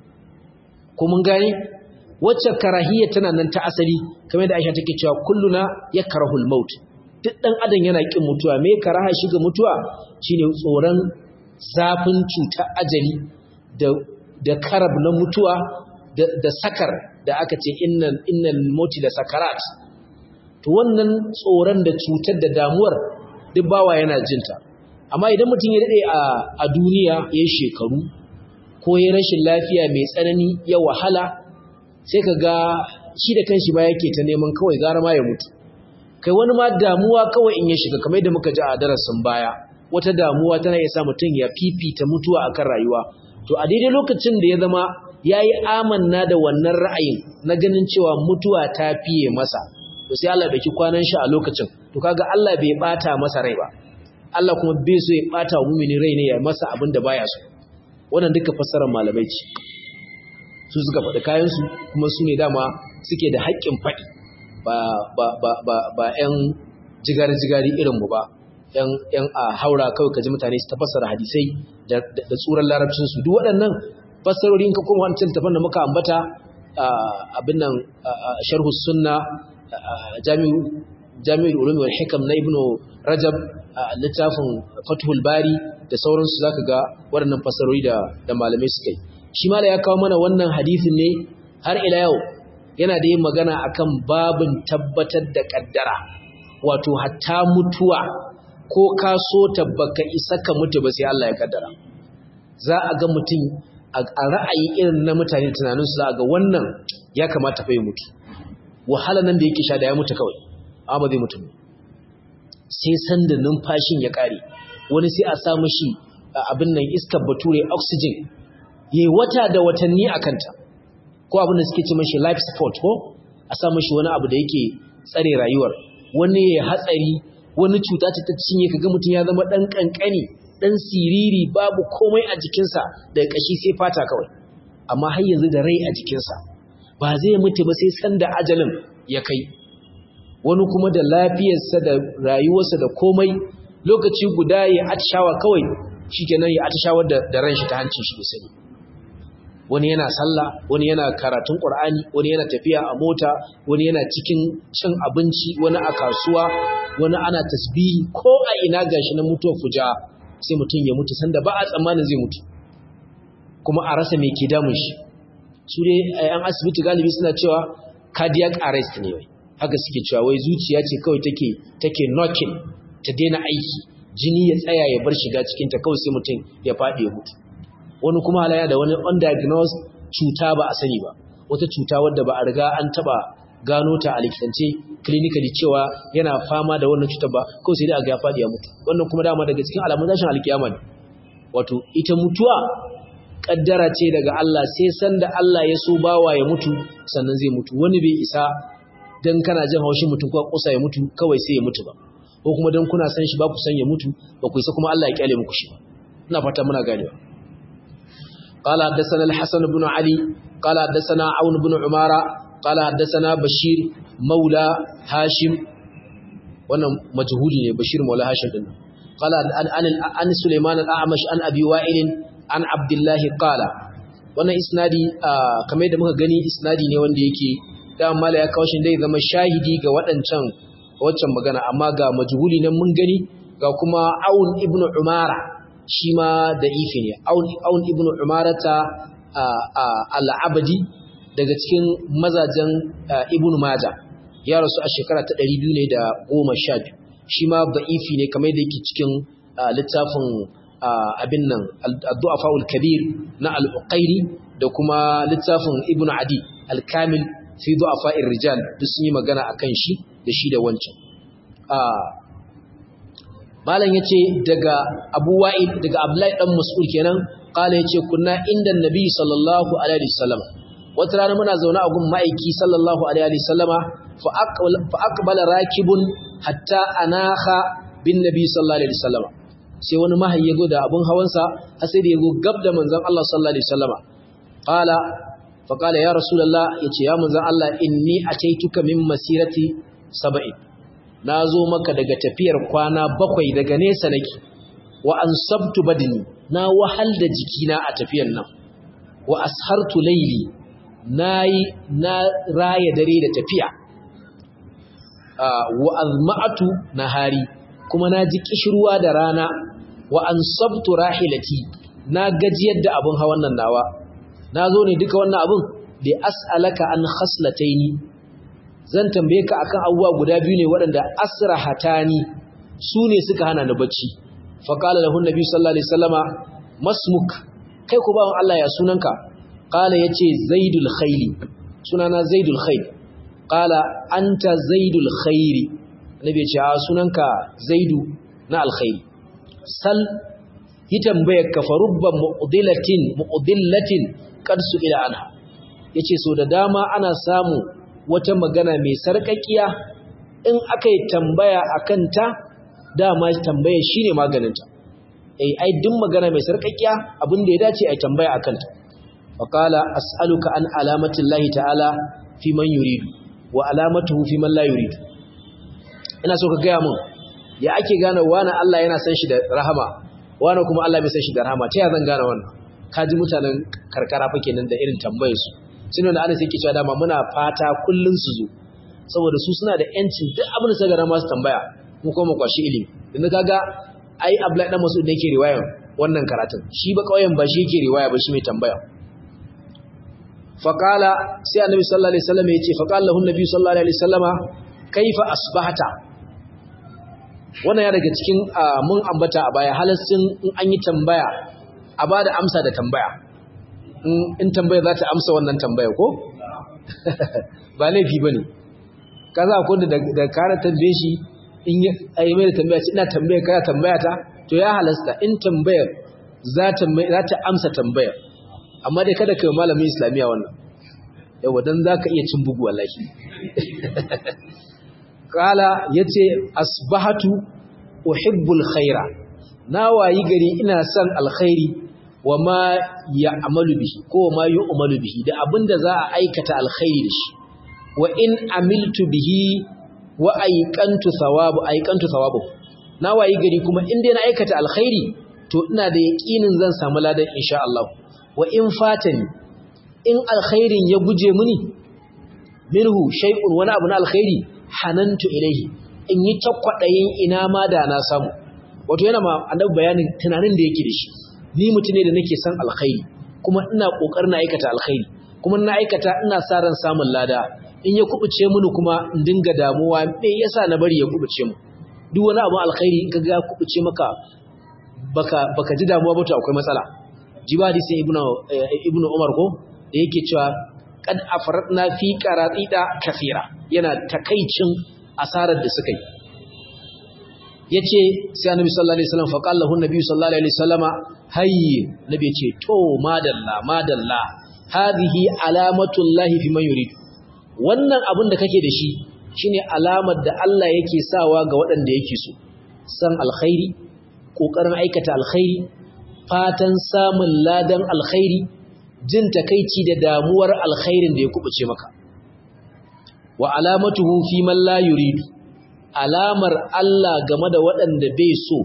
Speaker 1: ko mun gane wacce karahiyya tana nan ta asali kamar da Aisha take cewa kulluna yakrahul maut duk dan adam yana kin mutuwa me karaha shi ga mutuwa shine tsoron zafin cutar ajali da da karab na mutuwa da, da sakar da aka ce innal innal mauti da sakarat to wannan tsoron da cutar da damuwar duk bawa yana jinta amma idan mutum ya dade a a duniya yayin shekaru ko ya rashin lafiya mai tsanani ya wahala sai ka ga shi da kanshi ba yake ta neman kawai gara ma ya mutu kai wani ma damuwa kawai in ya shiga kamar yadda muka ji a darasin baya wata damuwa tana iya sa mutum ya fifita mutuwa akan rayuwa to a daidai lokacin da ya zama ya yi amanna da wannan ra'ayin na ganin cewa mutuwa ta fiye masa to sai Allah ɗauki kwanan shi a lokacin to kaga Allah bai bata masa rai ba Allah kuma bai so ya bata wa mumini rai ne ya masa abin da baya so wannan duka fassarar malamai ce su suka faɗi kayansu kuma su ne dama suke da haƙƙin faɗi ba ba ba ba ba ƴan jigari-jigari irinmu ba ƴan ƴan a haura kawai kaji mutane su tafassara hadisai da da tsuran larabcin su duk waɗannan fassarori in ka koma wancan tafan da muka ambata abin nan sharhu sunna jami'u jami'ul ulum wal hikam na ibnu rajab littafin fathul bari da sauransu zaka ga waɗannan fasarori da da malamai suka yi shi mala ya kawo mana wannan hadisin ne har ila yau yana da yin magana akan babin tabbatar da kaddara wato hatta mutuwa ko ka so tabbaka isa ka mutu ba sai Allah ya kaddara za a ga mutum a ra'ayi irin na mutane tunanin su za a ga wannan ya kamata fa ya mutu wahala nan da yake sha da ya mutu kawai amma zai mutu sai sanda numfashin ya kare wani sai a samu shi abin nan iskar bature oxygen yayi wata da watanni a kanta ko abin da suke ce mashi life support ko a samu shi wani abu da yake tsare rayuwar wani ya hatsari wani cuta ce ta cinye kaga mutum ya zama dan kankani dan siriri babu komai a jikinsa daga kashi sai fata kawai amma har yanzu da rai a jikinsa ba zai mutu ba sai sanda ajalin ya kai wani kuma da lafiyarsa da rayuwarsa da komai lokaci guda ya atishawa kawai shikenan ya atishawar da, da ran shi ta hancin shi sani wani yana sallah wani yana karatun qur'ani wani yana tafiya a mota wani yana cikin cin abinci wani a kasuwa wani ana tasbihi ko a ina gashi na mutuwar fuja sai mutum ya mutu sanda ba a tsammanin zai mutu kuma a rasa me ke damun shi su dai yan asibiti galibi suna cewa cardiac arrest ne wai haka suke cewa wai zuciya ce kawai take take knocking ta daina aiki jini ya tsaya ya bar shiga cikin ta kawai sai mutum ya faɗi ya mutu wani kuma halaya da wani undiagnosed cuta ba a sani ba wata cuta wadda ba a riga an taba gano ta a likitance clinically cewa yana fama da wannan cutar ba kawai sai dai a ga ya faɗi ya mutu wannan kuma dama daga cikin alamun tashin alkiyama ne wato ita mutuwa kaddara ce daga Allah sai sanda Allah ya so bawa ya mutu sannan zai mutu wani bai isa dan kana jin haushin mutum ko kusa ya mutu kawai sai ya mutu ba ko kuma dan kuna san shi ba ku san ya mutu ba ku isa kuma Allah ya kyale muku shi ba ina fata muna ganewa قال حدثنا الحسن بن علي قال حدثنا عون بن عمارة قال حدثنا بشير مولى هاشم wannan majhuli ne bashir maula hashim din qala an an sulaiman al-a'mash an abi wa'il an abdullahi qala wannan isnadi kamar da muka gani isnadi ne wanda yake da mala ya kawo shi dai zama shahidi ga waɗancan waccan magana amma ga majhuli nan mun gani ga kuma aun ibnu umara shi ma da ifi ne aun ibnu umarata al-abadi daga cikin mazajen ibnu maja ya rasu a shekara ta 212 shi ma da'ifi ne kamar da yake cikin littafin abin nan ad-du'afaul kabir na al-uqairi da kuma littafin ibnu adi al-kamil fi du'afa'ir rijal duk sun yi magana akan shi da shi da wancan malam yace daga Abu Wa'id daga Abdullahi dan Mas'ud kenan kala yace kunna inda Nabi sallallahu alaihi wasallam wata rana muna zaune a gun ma'aiki sallallahu alaihi wasallama fa aqbala rakibun hatta anaha bin Nabi sallallahu alaihi wasallama sai wani mahayi yago da abun hawansa har sai da yago gab da manzon Allah sallallahu alaihi wasallama qala fa qala ya rasulullah yace ya manzon Allah inni ataituka min masirati sab'in na zo maka daga tafiyar kwana bakwai daga nesa nake wa an sabtu badini na wahal da jikina a tafiyar nan wa ashartu laili nayi na raya dare da tafiya wa azma'atu nahari kuma na ji kishirwa da rana wa an sabtu rahilati na gajiyar da abun hawan nan nawa na zo ne duka wannan abun li as'alaka an khaslataini zan tambaye ka akan abubuwa guda biyu ne waɗanda asrahatani su ne suka hana ni bacci fa qala lahu nabi sallallahu alaihi wasallama masmuk kai ku bawon Allah ya sunanka qala yace zaidul khayli sunana zaidul khayl qala anta zaidul khairi nabi ya ce a sunanka zaidu na alkhairi sal yi tambayar ka farubba mu'dilatin mu'dillatin qad ila anha yace so da dama ana samu wata magana mai sarƙaƙiya in aka yi tambaya a kanta dama tambaya shi ne maganinta ai ai duk magana mai sarƙaƙiya abin da ya dace a tambaya a kanta faqala as'aluka an alamati Allah ta'ala fi man yuridu wa alamatuhu fi man la yuridu ina so ka gaya mun ya ake gane wani Allah yana san shi da rahama wani kuma Allah bai san shi da rahama ta ya zan gane wannan kaji mutanen karkara fa kenan da irin tambayar su sune da ana sai ke cewa dama muna fata kullun su zo saboda su suna da yancin duk abin da suka ga su tambaya mu kuma mu kwashi ilimi yanzu kaga ai Abdullahi dan Mas'ud da yake riwaya wannan karatun shi ba kauyen ba shi yake riwaya ba shi mai tambaya faqala sai annabi sallallahu alaihi wasallam yace faqala lahu annabi sallallahu alaihi wasallama kaifa asbahata wannan ya daga cikin mun ambata a baya halassin in an yi tambaya a bada amsa da tambaya in tambaya za ta amsa wannan tambaya ko ba laifi bane kaza ko da da kara tambaye shi in yi mai da tambaya ina tambaya kana tambaya ta to ya halasta in tambayar za ta za ta amsa tambayar amma dai kada kai malamin islamiya wannan yawa dan zaka iya cin bugu wallahi kala yace asbahatu uhibbul khaira na wayi gari ina son alkhairi wa ma ya'malu bihi ko ma yu'malu bihi da abinda za a aikata alkhairi da shi wa in amiltu bihi wa aiqantu thawabu aiqantu thawabu na wayi gari kuma in dai na aikata alkhairi to ina da yaqinin zan samu ladan insha Allah wa in fatani in alkhairin ya guje mini minhu shay'un wani abu na alkhairi hanantu ilaihi in yi takwadayin ina ma da na samu wato yana ma annabi bayanin tunanin da yake da shi ni mutum ne da nake son alkhairi kuma ina kokarin aikata alkhairi kuma ina aikata ina sa ran samun lada in ya kubuce mini kuma in dinga damuwa me yasa na bari ya kubuce mu duk wani abu alkhairi in kaga kubuce maka baka baka ji damuwa ba to akwai matsala jiba hadisin ibnu ibnu umar ko da yake cewa kad afradna fi qaratida kathira yana takaicin asarar da suka yi yace sai annabi sallallahu alaihi wasallam faqala lahu annabi sallallahu alaihi wasallama hayy nabi yace to madalla madalla hadhihi alamatullahi fi man yurid wannan abin da kake da shi shine alamar da Allah yake sawa ga waɗanda yake so san alkhairi kokarin aikata alkhairi fatan samun ladan alkhairi jin takeici da damuwar alkhairin da ya kubuce maka wa alamatuhu fi man la yuridu alamar Allah game da waɗanda bai so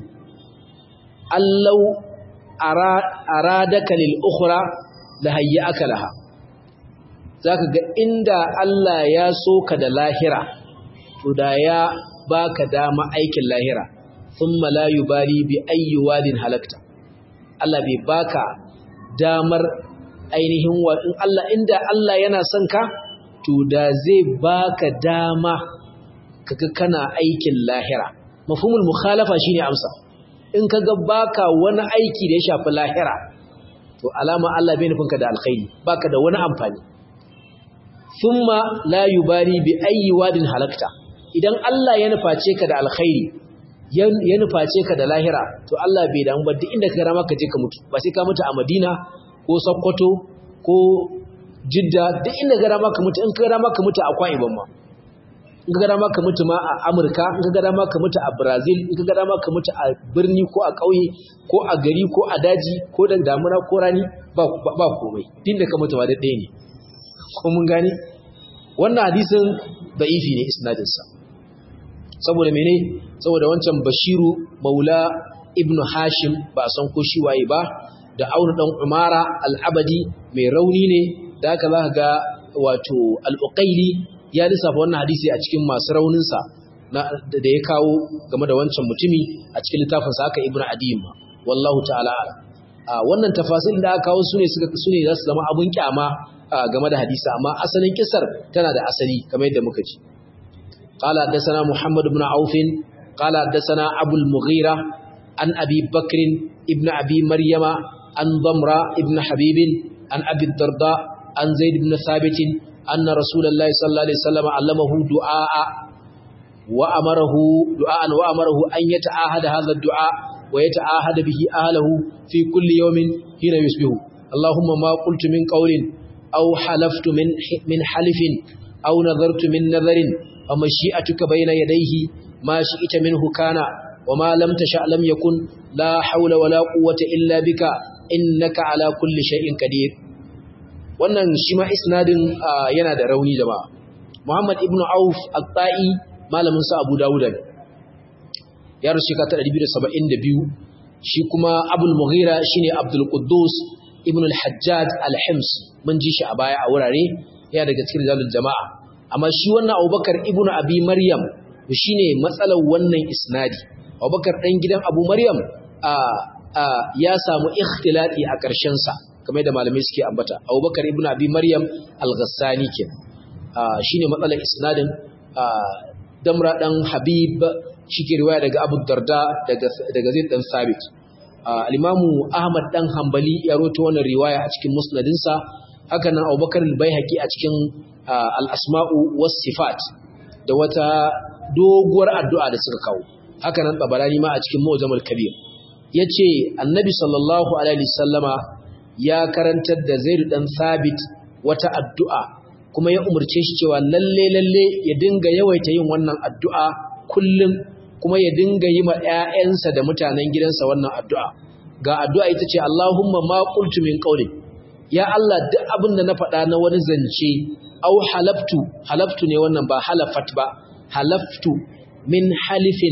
Speaker 1: allau aradaka lil ukhra la hayyaka laha zaka ga inda Allah ya so ka da lahira to da ya baka dama aikin lahira thumma la yubali bi ayyi wadin halakta Allah bai baka damar ainihin wa in Allah inda Allah yana son ka to da zai baka dama kaga kana aikin lahira mafhumul mukhalafa shine amsa in kaga baka wani aiki da ya shafi lahira to alama Allah bai nufinka da alkhairi baka da wani amfani thumma la yubali bi ayyi wadin halakta idan Allah ya nuface ka da alkhairi ya nuface ka da lahira to Allah bai damu ba duk inda ka rama ka je ka mutu ba sai ka mutu a Madina ko Sokoto ko Jidda duk inda ka rama ka mutu in ka rama ka mutu a Akwa Ibom ma in ka dama ka mutu ma a Amurka in ka dama ka mutu a Brazil in ka dama ka mutu a birni ko a ƙauye ko a gari ko a daji ko da damuna ko rani ba ba komai din da ka mutu ma da ɗaya ne ko mun gane wannan hadisin da'ifi ne isnadin sa saboda mene saboda wancan Bashiru Maula Ibn Hashim ba a san ko shi waye ba da Aunu dan Umara al-Abadi mai rauni ne da haka za ka ga wato al-Uqayli ya lissafa wannan hadisi a cikin masu rauninsa da ya kawo game da wancan mutumi a cikin littafinsa haka ibnu adiyin ma wallahu ta'ala a wannan tafasil da aka kawo sune suka sune za su zama abun kyama game da hadisi amma asalin kisar tana da asali kamar yadda muka ji qala haddathana muhammad ibn auf qala haddathana abu al-mughira an abi bakr ibn abi maryama an damra ibn habib an abi darda an zaid ibn thabit أن رسول الله صلى الله عليه وسلم علمه دعاء وأمره دعاء وأمره أن يتعاهد هذا الدعاء ويتعاهد به أهله في كل يوم حين يصبح اللهم ما قلت من قول أو حلفت من من حلف أو نظرت من نظر ومشيئتك بين يديه ما شئت منه كان وما لم تشأ لم يكن لا حول ولا قوة إلا بك إنك على كل شيء قدير wannan shi ma isnadin yana da rauni jama'a Muhammad ibn Auf al-Ta'i malamin sa Abu Dawud ne ya rusu ka ta 272 shi kuma Abul Mughira shine Abdul Quddus ibn al-Hajjaj al-Hims mun ji shi a baya a wurare ya daga cikin jalul jama'a amma shi wannan Abubakar ibn Abi Maryam shine matsalar wannan isnadi Abubakar dan gidan Abu Maryam ya samu ikhtilati a ƙarshen sa kamar da malamai suke ambata Abubakar ibn Abi Maryam al-Ghassani ke shine matsalar isnadin Damra dan Habib shike riwaya daga Abu Darda daga daga Zaid dan Sabit al-Imamu Ahmad dan Hanbali ya rawaito wannan riwaya a cikin musnadinsa haka nan Abubakar al-Baihaqi a cikin al-Asma'u was-Sifat da wata doguwar addu'a da suka kawo haka nan Tabarani ma a cikin Mu'jamul Kabir yace Annabi sallallahu alaihi wasallama ya karantar da Zaid dan Sabit wata addu'a kuma ya umurce shi cewa lalle lalle ya dinga yawaita yin wannan addu'a kullum kuma ya dinga yi ma ƴaƴansa da mutanen gidansa wannan addu'a ga addu'a ita ce Allahumma ma qultu min qawli ya Allah duk abin da na faɗa na wani zance au halaftu halaftu ne wannan ba halafat ba halaftu min halifin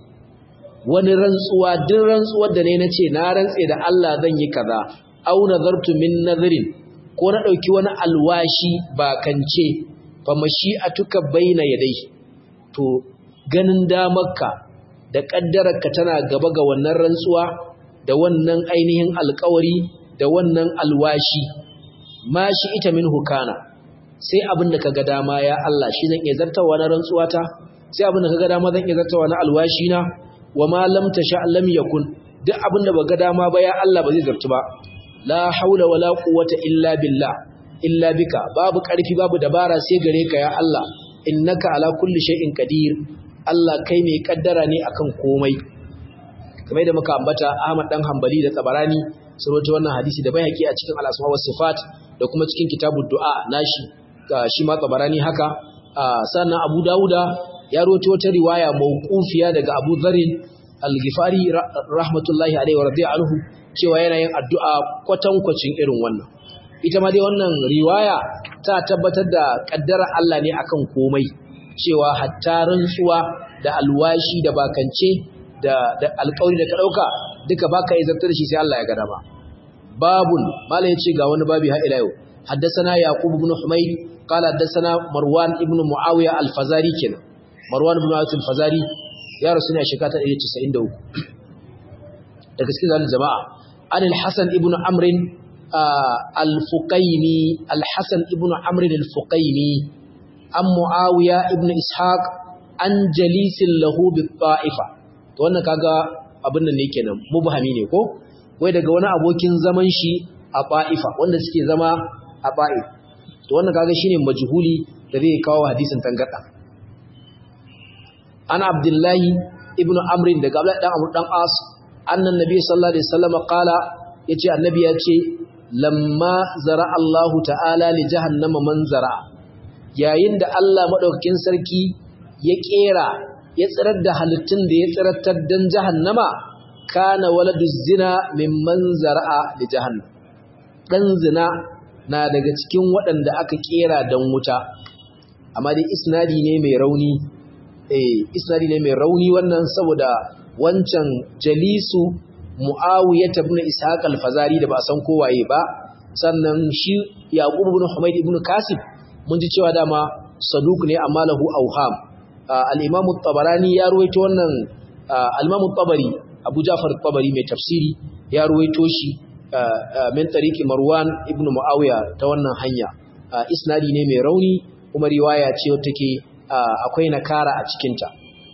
Speaker 1: wani rantsuwa duk rantsuwar da ne na ce na rantse da Allah zan yi kaza au nazartu min nazarin ko na ɗauki wani alwashi ba kance fa mashi'atuka baina yadai to ganin damarka da ƙaddararka tana gaba ga wannan rantsuwa da wannan ainihin alƙawari da wannan alwashi ma shi ita min hukana sai abin da kaga dama ya Allah shi zan iya zartawa na rantsuwata sai abin da kaga dama zan iya zartawa na alwashi na wa ma lam tasha lam yakun duk abin da baga dama ba ya Allah ba zai zartu ba la haula wala quwwata illa billah illa bika babu ƙarfi babu dabara sai gare ka ya Allah innaka ala kulli shay'in qadir Allah kai mai kaddara ne akan komai kamar da muka ambata Ahmad dan Hanbali da Tabarani sun rawaito wannan hadisi da bayaki a cikin al-asma was sifat da kuma cikin kitabud du'a nashi shi ma Tabarani haka sannan Abu Dawuda ya rawaito wata riwaya mauqufiya daga Abu Dharr al-Ghifari rahmatullahi alaihi wa radiya anhu cewa yana yin addu'a kwatankwacin irin wannan ita ma dai wannan riwaya ta tabbatar da kaddara Allah ne akan komai cewa hatta rantsuwa da alwashi da bakance da da alƙawari da ka dauka duka baka izartar da shi sai Allah ya ga dama babun malai yace ga wani babi har ila yau haddathana yaqub ibn humayd qala haddathana marwan ibn muawiya al-fazari kenan marwan ibn muawiya al-fazari ya rasu ne a shekara ta 193 daga cikin zalil jama'a an al-hasan ibn amr al-fuqaini al-hasan ibn amr al-fuqaini an muawiya ibn ishaq an jalisin lahu bi ta'ifa to wannan kaga abin nan ne kenan mubhami ne ko wai daga wani abokin zaman shi a ta'ifa wanda suke zama a ta'if to wannan kaga shine majhuli da zai kawo hadisin tangada ana abdullahi ibn amr daga abdullahi dan amr dan as annan nabi sallallahu alaihi wasallam qala yace annabi yace lamma zara Allah ta'ala li jahannama man zara yayin da Allah madaukakin sarki ya kera ya tsirar da halittun da ya tsirattar dan jahannama kana waladu zina mimman zara'a li jahannam dan zina na daga cikin waɗanda aka kera dan wuta amma dai isnadi ne mai rauni eh isnadi ne mai rauni wannan saboda wancan jalisu muawiyah ibn ishaq al-fazari da ba san kowaye ba sannan shi yaqub ibn humayd ibn kasib mun ji cewa dama saduk ne amma lahu auham al-imam at-tabarani ya ruwaito wannan al-imam at-tabari abu ja'far at-tabari mai tafsiri ya ruwaito shi min tariqi marwan ibn muawiya ta wannan hanya isnadi ne mai rauni kuma riwaya ce wacce take akwai nakara a cikin ta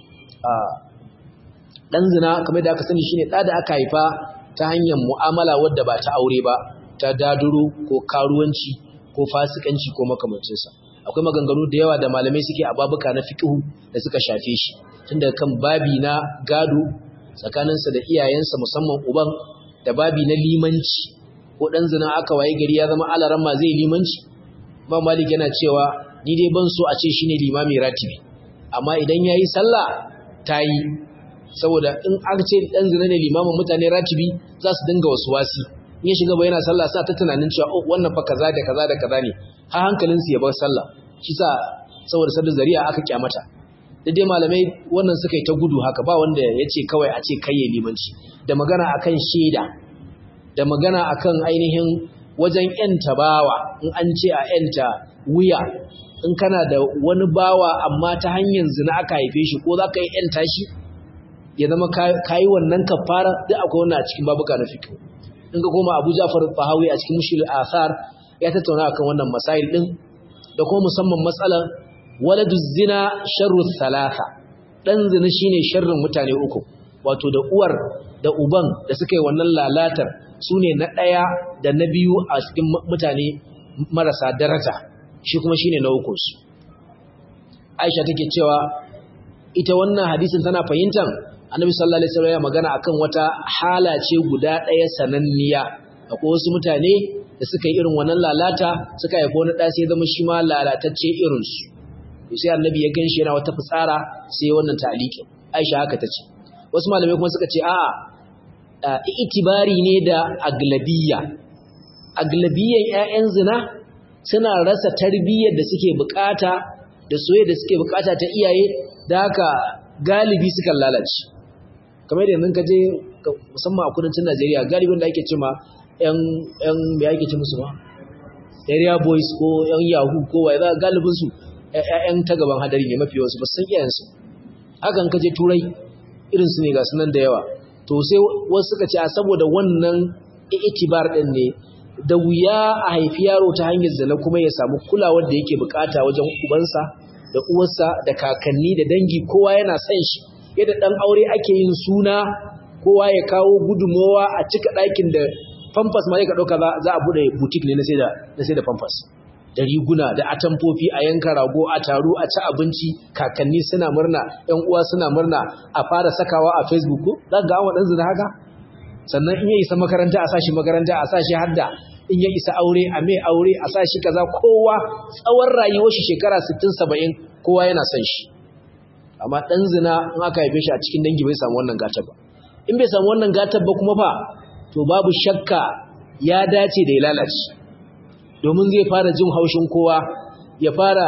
Speaker 1: dan zina kamar da aka sani shine da da aka haifa ta hanyar mu'amala wadda ba ta aure ba ta daduro ko karuwanci ko fasikanci ko makamancinsa akwai maganganu da yawa da malamai suke a babuka na fiqhu da suka shafe shi tunda kan babi na gado tsakaninsa da iyayensa musamman uban da babi na limanci ko dan zina aka waye gari ya zama alaran ma zai limanci ba malik yana cewa ni dai ban so a ce shine limami ratibi amma idan yayi sallah tayi saboda in an ce dan zina ne limamin mutane ratibi za su dinga wasu wasi in ya shiga ba yana sallah sa ta tunanin cewa oh wannan fa kaza da kaza da kaza ne har hankalin su ya bar sallah shi sa saboda sadda zari'a aka kyamata da dai malamai wannan suka yi ta gudu haka ba wanda ya ce kawai a ce kai ya limanci da magana akan shaida da magana akan ainihin wajen yanta bawa in an ce a yanta wuya in kana da wani bawa amma ta hanyar zina aka haife shi ko za ka yi yanta shi ya zama ka yi wannan kafara duk akwai wannan a cikin babuka na fikihu in ga koma abu jafar fahawi a cikin mushil asar ya tattauna akan wannan masail din da kuma musamman matsalar waladu zina sharru thalatha dan zina shine sharrin mutane uku wato da uwar da uban da suka yi wannan lalatar sune na daya da na biyu a cikin mutane marasa daraja shi kuma shine na uku su Aisha take cewa ita wannan hadisin tana fahimtar Annabi sallallahu alaihi wasallam ya magana akan wata hala ce guda daya sananniya akwai wasu mutane da suka yi irin wannan lalata suka haifa wani ɗa sai zama shi ma lalatacce irinsu to sai annabi ya ganshi yana wata fitsara sai wannan taliki aisha haka ta ce wasu malamai kuma suka ce a'a itibari ne da aglabiyya aglabiyyan ƴaƴan zina suna rasa tarbiyyar da suke bukata da soyayya da suke bukata ta iyaye da haka galibi suka lalace kamar yadda ka je musamman a kudancin Najeriya galibin da ake cewa ‘yan mai ake ce musu ba, area boys ko ‘yan yahoo ko waye za galibinsu ‘yan ta gaban hadari ne mafi wasu ba san iyayensu. Hakan kaje turai irinsu ne ga sunan da yawa. To sai wasu suka ce a saboda wannan itibar ɗin ne da wuya a haifi yaro ta hanyar zina kuma ya samu kulawar da yake bukata wajen ubansa da uwarsa da kakanni da dangi kowa yana son shi. Yadda ɗan aure ake yin suna kowa ya kawo gudunmowa a cika ɗakin da famfas ma ka ɗauka za a buɗe butik ne na sai da famfas da riguna da atamfofi a yanka rago a taru a ci abinci kakanni suna murna ‘yan uwa suna murna a fara sakawa a facebook ko za ga an waɗansu da haka sannan in ya isa makaranta a sashi makaranta a sashi hadda in ya isa aure a mai aure a sashi kaza kowa tsawon rayuwar shi shekara 60 70 kowa yana son shi amma ɗan zina in aka haife shi a cikin dangi bai samu wannan gatar ba in bai samu wannan gatar ba kuma fa to babu shakka ya dace da ya lalace domin zai fara jin haushin kowa ya fara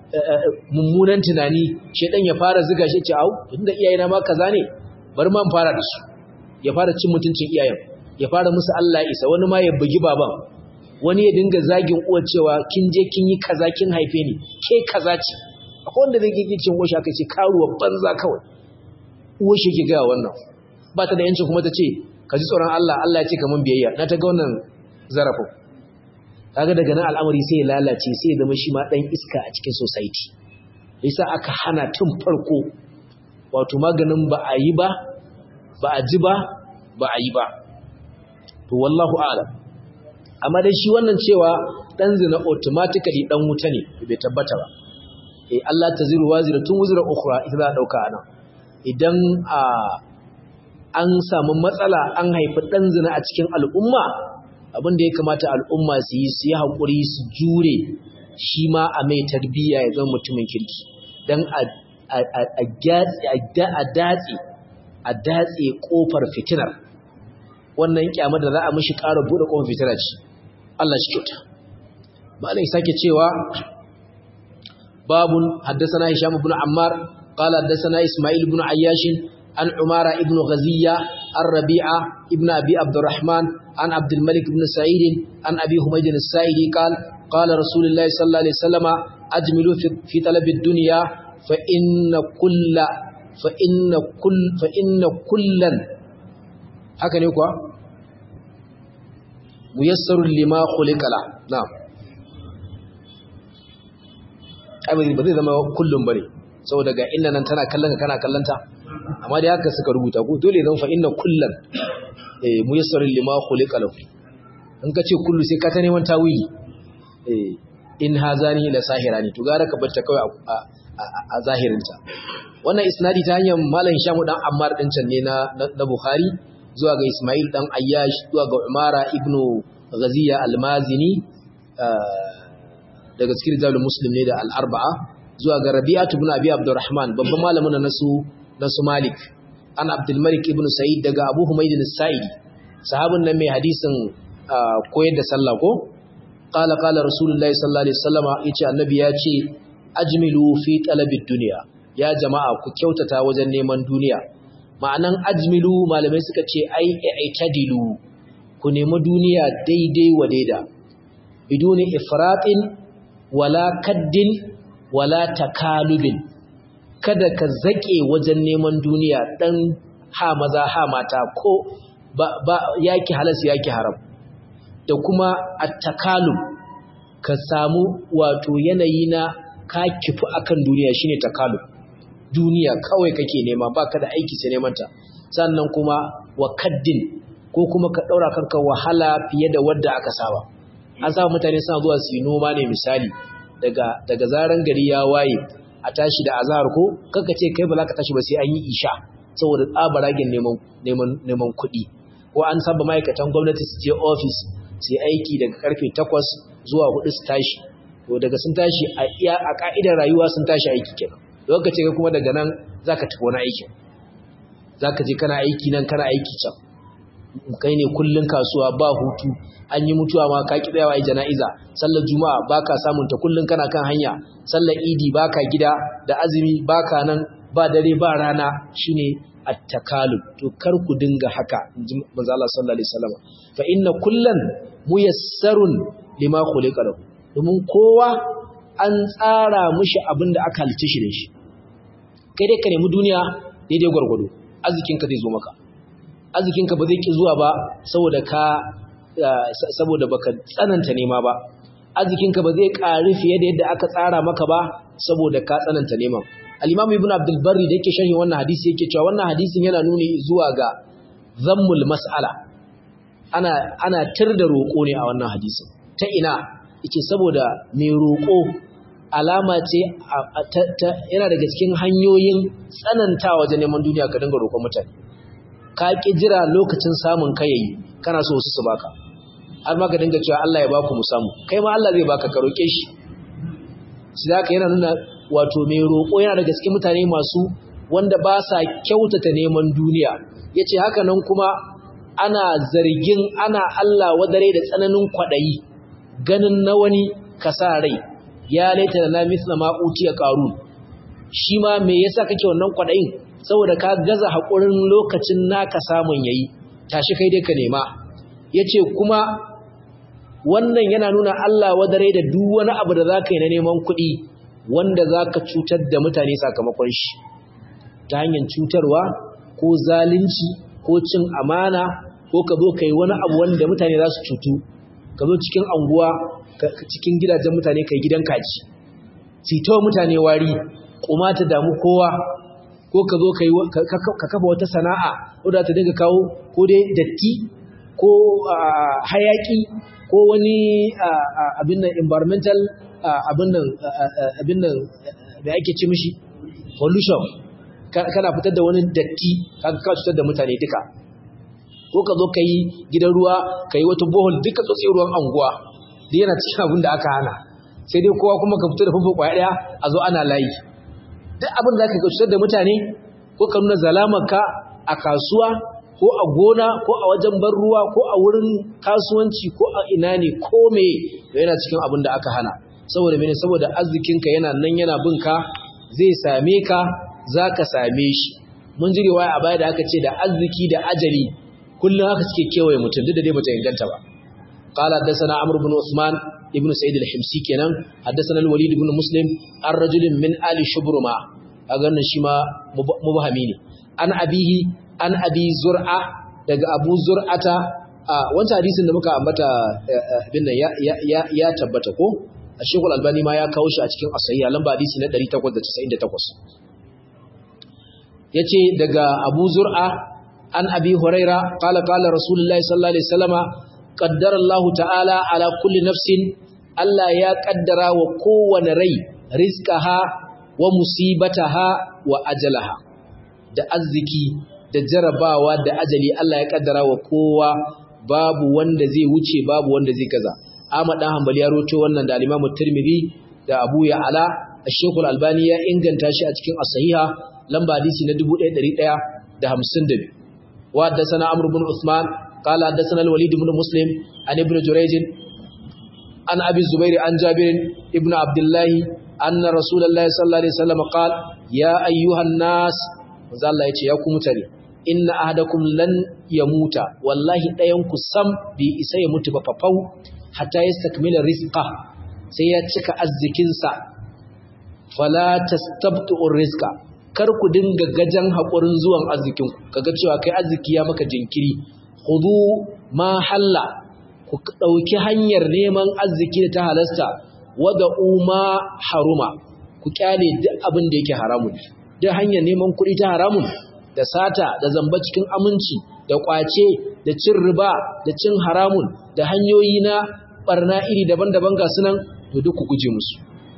Speaker 1: mummunan tunani shedan ya fara ziga shi ce au tunda iyayena ma kaza ne bari ma fara da su ya fara cin mutuncin iyayen ya fara musu Allah isa wani ma ya bugi baban wani ya dinga zagin uwar cewa kin je kin yi kaza kin haife ni ke kaza ce akwai wanda zai gigi cin uwar shi aka ce karuwa banza kawai uwar shi ke ga wannan ba ta da yancin kuma ta ce ka ji tsoron Allah Allah ya ce kaman biyayya na ta ga wannan zarafin kaga daga nan al'amari sai ya lalace sai ya zama shi ma dan iska a cikin society yasa aka hana tun farko wato maganin ba a yi ba ba a ji ba ba a yi ba to wallahu a'lam amma dai shi wannan cewa dan zina automatically dan wuta ne bai tabbata ba eh Allah taziru waziratun wuzra ukhra ita za a dauka anan idan a an samu matsala an haifi ɗan zina a cikin al'umma abin da ya kamata al'umma su yi su yi haƙuri su jure shi ma a mai tarbiyya ya zama mutumin kirki don a datse a datse ƙofar fitinar wannan kyamar da za a mishi ƙara buɗe ƙofar fitinar ce Allah shi kyauta malai sake cewa babun haddasa na hisham ibn ammar قال حدثنا إسماعيل بن عياش عن عمارة ابن غزية عن ربيعة ابن أبي عبد الرحمن عن عبد الملك بن سعيد عن أبي حميد السائلي قال قال رسول الله صلى الله عليه وسلم أجملوا في طلب الدنيا فإن كل فإن كل فإن كلا هكذا يقول ميسر لما خلق له نعم أبدا بدي زما كلهم بني saboda ga inda nan tana kallon kana kallanta amma dai haka suka rubuta ko dole zan fa inna kullan eh muyassarul lima khuliqa lahu in ka ce kullu sai ka ta neman tawili eh in hazani la sahirani to gara ka barta kawai a zahirinta wannan isnadi ta hanyar malam Hisham dan Ammar din can ne na na Bukhari zuwa ga Ismail dan Ayyash zuwa ga Umara ibnu Ghaziya al-Mazini daga cikin jalul muslim ne da al-arba'a zuwa ga Rabi'atu ibn Abi Abdurrahman babban malamin na su na su Malik an Abdul Malik ibn Sa'id daga Abu Humayd al-Sa'idi sahabin nan mai hadisin koyar da sallah ko qala qala rasulullahi sallallahu alaihi wasallama yace annabi ya ce ajmilu fi talabid dunya ya jama'a ku kyautata wajen neman duniya ma'anan ajmilu malamai suka ce ai i'tadilu ku nemi duniya daidai wa daida biduni ifratin wala kaddin wala takalubin kada ka zake wajen neman duniya dan ha maza ha mata ko ba, ba yaki halas yaki haram da kuma at-takalub ka samu wato yanayi na ka kifu akan duniya shine takalub duniya kawai kake nema baka da aiki sai neman ta sannan kuma wa kaddin ko kuma ka daura kanka wahala fiye da wadda aka saba an saba mutane suna zuwa su yi noma ne misali daga daga zaran gari ya waye a tashi da azhar ko kanka ce kai ba za ka tashi ba sai an yi isha saboda tsabaragen neman neman neman kuɗi ko an saba ma'aikatan gwamnati su je office su yi aiki daga karfe 8 zuwa 4 su tashi to daga sun tashi a iya a ka'idar rayuwa sun tashi aiki kenan lokaci ga kuma daga nan zaka tafi wani aiki zaka je kana aiki nan kana aiki can kai ne kullun kasuwa ba hutu an yi mutuwa ma ka ki tsayawa ai jana'iza sallar juma'a baka samun ta kullun kana kan hanya sallar idi baka gida da azumi baka nan ba dare ba rana shine at-takalub to kar ku dinga haka inji manzo Allah sallallahu alaihi wasallam fa inna kullan muyassarun lima khuliqa lahu domin kowa an tsara mushi abin da aka halice shi da shi kai dai ka nemi duniya daidai gwargwado arzikinka zai zo maka arzikinka ba zai ki zuwa ba saboda ka saboda baka tsananta nema ba arzikinka ba zai ƙari fiye da yadda aka tsara maka ba saboda ka tsananta neman al-imam ibn abdul barri da yake sharhi wannan hadisi yake cewa wannan hadisin yana nuni zuwa ga zammul mas'ala ana ana tir da roƙo ne a wannan hadisin ta ina yake saboda mai roƙo alama ce yana daga cikin hanyoyin tsananta wajen neman duniya ka dinga roƙon mutane ka ƙi jira lokacin samun kayayi kana so su su baka har ma ka dinga cewa Allah ya baku mu samu kai ma Allah zai baka ka roƙe shi shi zaka yana nuna wato mai roƙo yana daga cikin mutane masu wanda ba sa kyautata neman duniya yace haka nan kuma ana zargin ana Allah wadare da tsananin kwaɗayi ganin na wani ka sa rai ya laita da na misla ma utiya qarun shi ma me yasa kake wannan kwadayin saboda ka gaza hakurin lokacin naka samun yayi tashi kai dai ka nema yace kuma wannan yana nuna Allah wadare da duk wani abu da zaka yi na neman kuɗi wanda zaka cutar da mutane sakamakon shi ta hanyar cutarwa ko zalunci ko cin amana ko ka zo kai wani abu wanda mutane za su cutu ka zo cikin anguwa cikin gidajen mutane kai gidan kaji sitawa mutane wari kuma ta damu kowa ko ka zo ka kafa wata sana'a wadda ta dinga kawo ko dai datti ko hayaki ko wani abin nan environmental abin nan abin nan da ake ce mishi pollution kana fitar da wani datti kaga ka cutar da mutane duka ko ka zo ka yi gidan ruwa ka yi wata bohol duka tsotsi ruwan anguwa da yana cikin abin da aka hana sai dai kowa kuma ka fito da famfo kwaya daya a zo ana layi duk abin da aka cutar da mutane ko ka nuna zalamarka a kasuwa ko a gona ko a wajen ban ruwa ko a wurin kasuwanci ko a ina ne ko me da yana cikin abin da aka hana saboda mene saboda arzikinka yana nan yana bin ka zai same ka za ka same shi mun ji riwaya a baya da aka ce da arziki da ajali kullum haka suke kewaye mutum duk da dai bata inganta ba قال حدثنا عمرو بن عثمان ابن سعيد الحمصي kenan حدثنا الوليد بن مسلم الرجل من آل شبرما kaga shi ma mubahami ne an abihi an abi zur'a daga abu zur'ata wancan hadisin da muka ambata abin nan ya tabbata ko Sheikhul Albani ma ya kawo shi a cikin asahiya lamba hadisi na 898 yace daga Abu Zur'a an Abi Huraira qala qala Rasulullahi sallallahu alaihi wasallama qaddara Allah ta'ala ala kulli nafsin Allah ya kaddara wa kowane rai rizqaha wa musibataha wa ajalaha da arziki da jarabawa da ajali Allah ya kaddara wa kowa babu wanda zai wuce babu wanda zai gaza Ahmad dan Hanbali ya roto wannan da Imam Tirmidhi da Abu Ya'la Sheikh Al-Albani ya inganta shi a cikin As-Sahiha lamba hadisi na 1152 wa haddathana Amr ibn Uthman قال حدثنا الوليد بن مسلم عن ابن جريج عن أبي الزبير عن جابر ابن عبد الله أن رسول الله صلى الله عليه وسلم قال يا أيها الناس وزال الله يتي يكم تري إن أحدكم لن يموت والله لا ينكو سم بإسا يموت بففو حتى يستكمل رزقه سيأتك الزكنسا فلا تستبطئ الرزق kar ku dinga gajan haƙurin zuwan arzikinku kaga cewa kai arziki ya maka jinkiri khudu ma halla ku dauki hanyar neman arziki da ta halasta wada uma haruma ku kyale duk abin da yake haramun duk hanyar neman kuɗi ta haramun da sata da zamba cikin aminci da kwace da cin riba da cin haramun da hanyoyi na barna iri daban-daban ga sunan to duk ku guje musu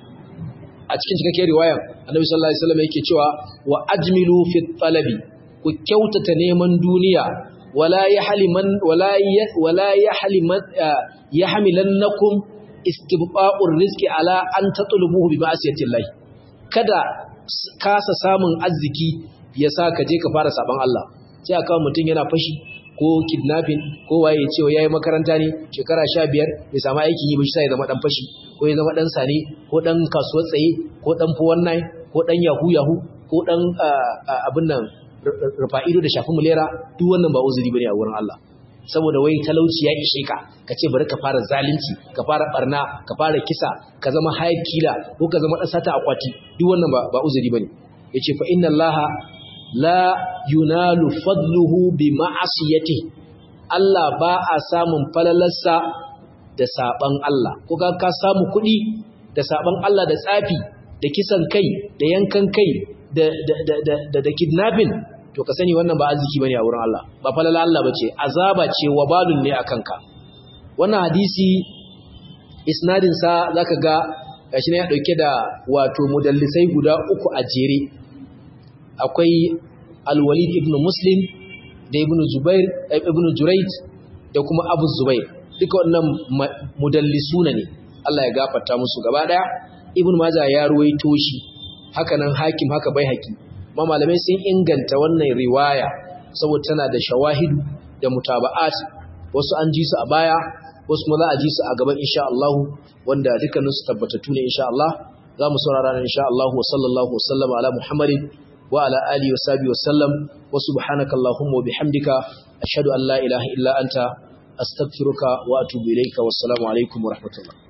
Speaker 1: a cikin cikakken riwaya annabi sallallahu alaihi wasallam yake cewa wa ajmilu fi talabi ku kyautata neman duniya wala yahliman wala wala yahliman yahmilannakum istibqa'ur rizqi ala an tatlubuhu bi ma'siyati Allah kada kasa samun arziki yasa ka je ka fara saban Allah sai aka mutun yana fashi ko kidnapping ko waye cewa yayi makaranta ne shekara 15 bai samu aikin yi ba shi sai ya zama dan fashi ko ya zama dan sane ko dan kasuwar tsaye ko dan fuwan nai ko dan yahu yahu ko dan abin nan rufa'ido da shafi mulera duk wannan ba uzuri bane a wurin Allah saboda wai talauci ya ishe ka ka ce bari ka fara zalunci ka fara barna ka fara kisa ka zama hayar kila ko ka zama dan sata akwati duk wannan ba ba uzuri bane yace fa inna allaha la yunalu fadluhu bi ma'asiyati Allah ba a samun falalarsa da saban Allah ko ka ka samu kuɗi da saban Allah da tsafi da kisan kai da yankan kai da da da da, da kidnapping to ka sani wannan ba arziki bane a wurin Allah ba falala Allah bace azaba ce wabalun ne akan ka wannan hadisi isnadin sa zaka ga gashi ne ya dauke da wato mudallisai guda uku a jere akwai al-Walid ibn Muslim da ibn Zubair ibn Jurayj da kuma Abu Zubair duka wannan mudallisuna ne Allah ya gafarta musu gaba daya ibn Majah ya ruwaito shi haka nan hakim haka bai haki ma malamai sun inganta wannan riwaya saboda tana da shawahidu da mutaba'at wasu an ji su a baya wasu kuma za a ji su a gaban insha Allah wanda dukkanin su tabbatattu ne insha Allah za mu saurara nan insha Allah wa sallallahu wa sallama ala Muhammadin wa ala alihi wa sahbihi wa sallam wa subhanaka allahumma wa bihamdika ashhadu an la ilaha illa anta astaghfiruka wa atubu ilayka wassalamu alaikum wa rahmatullah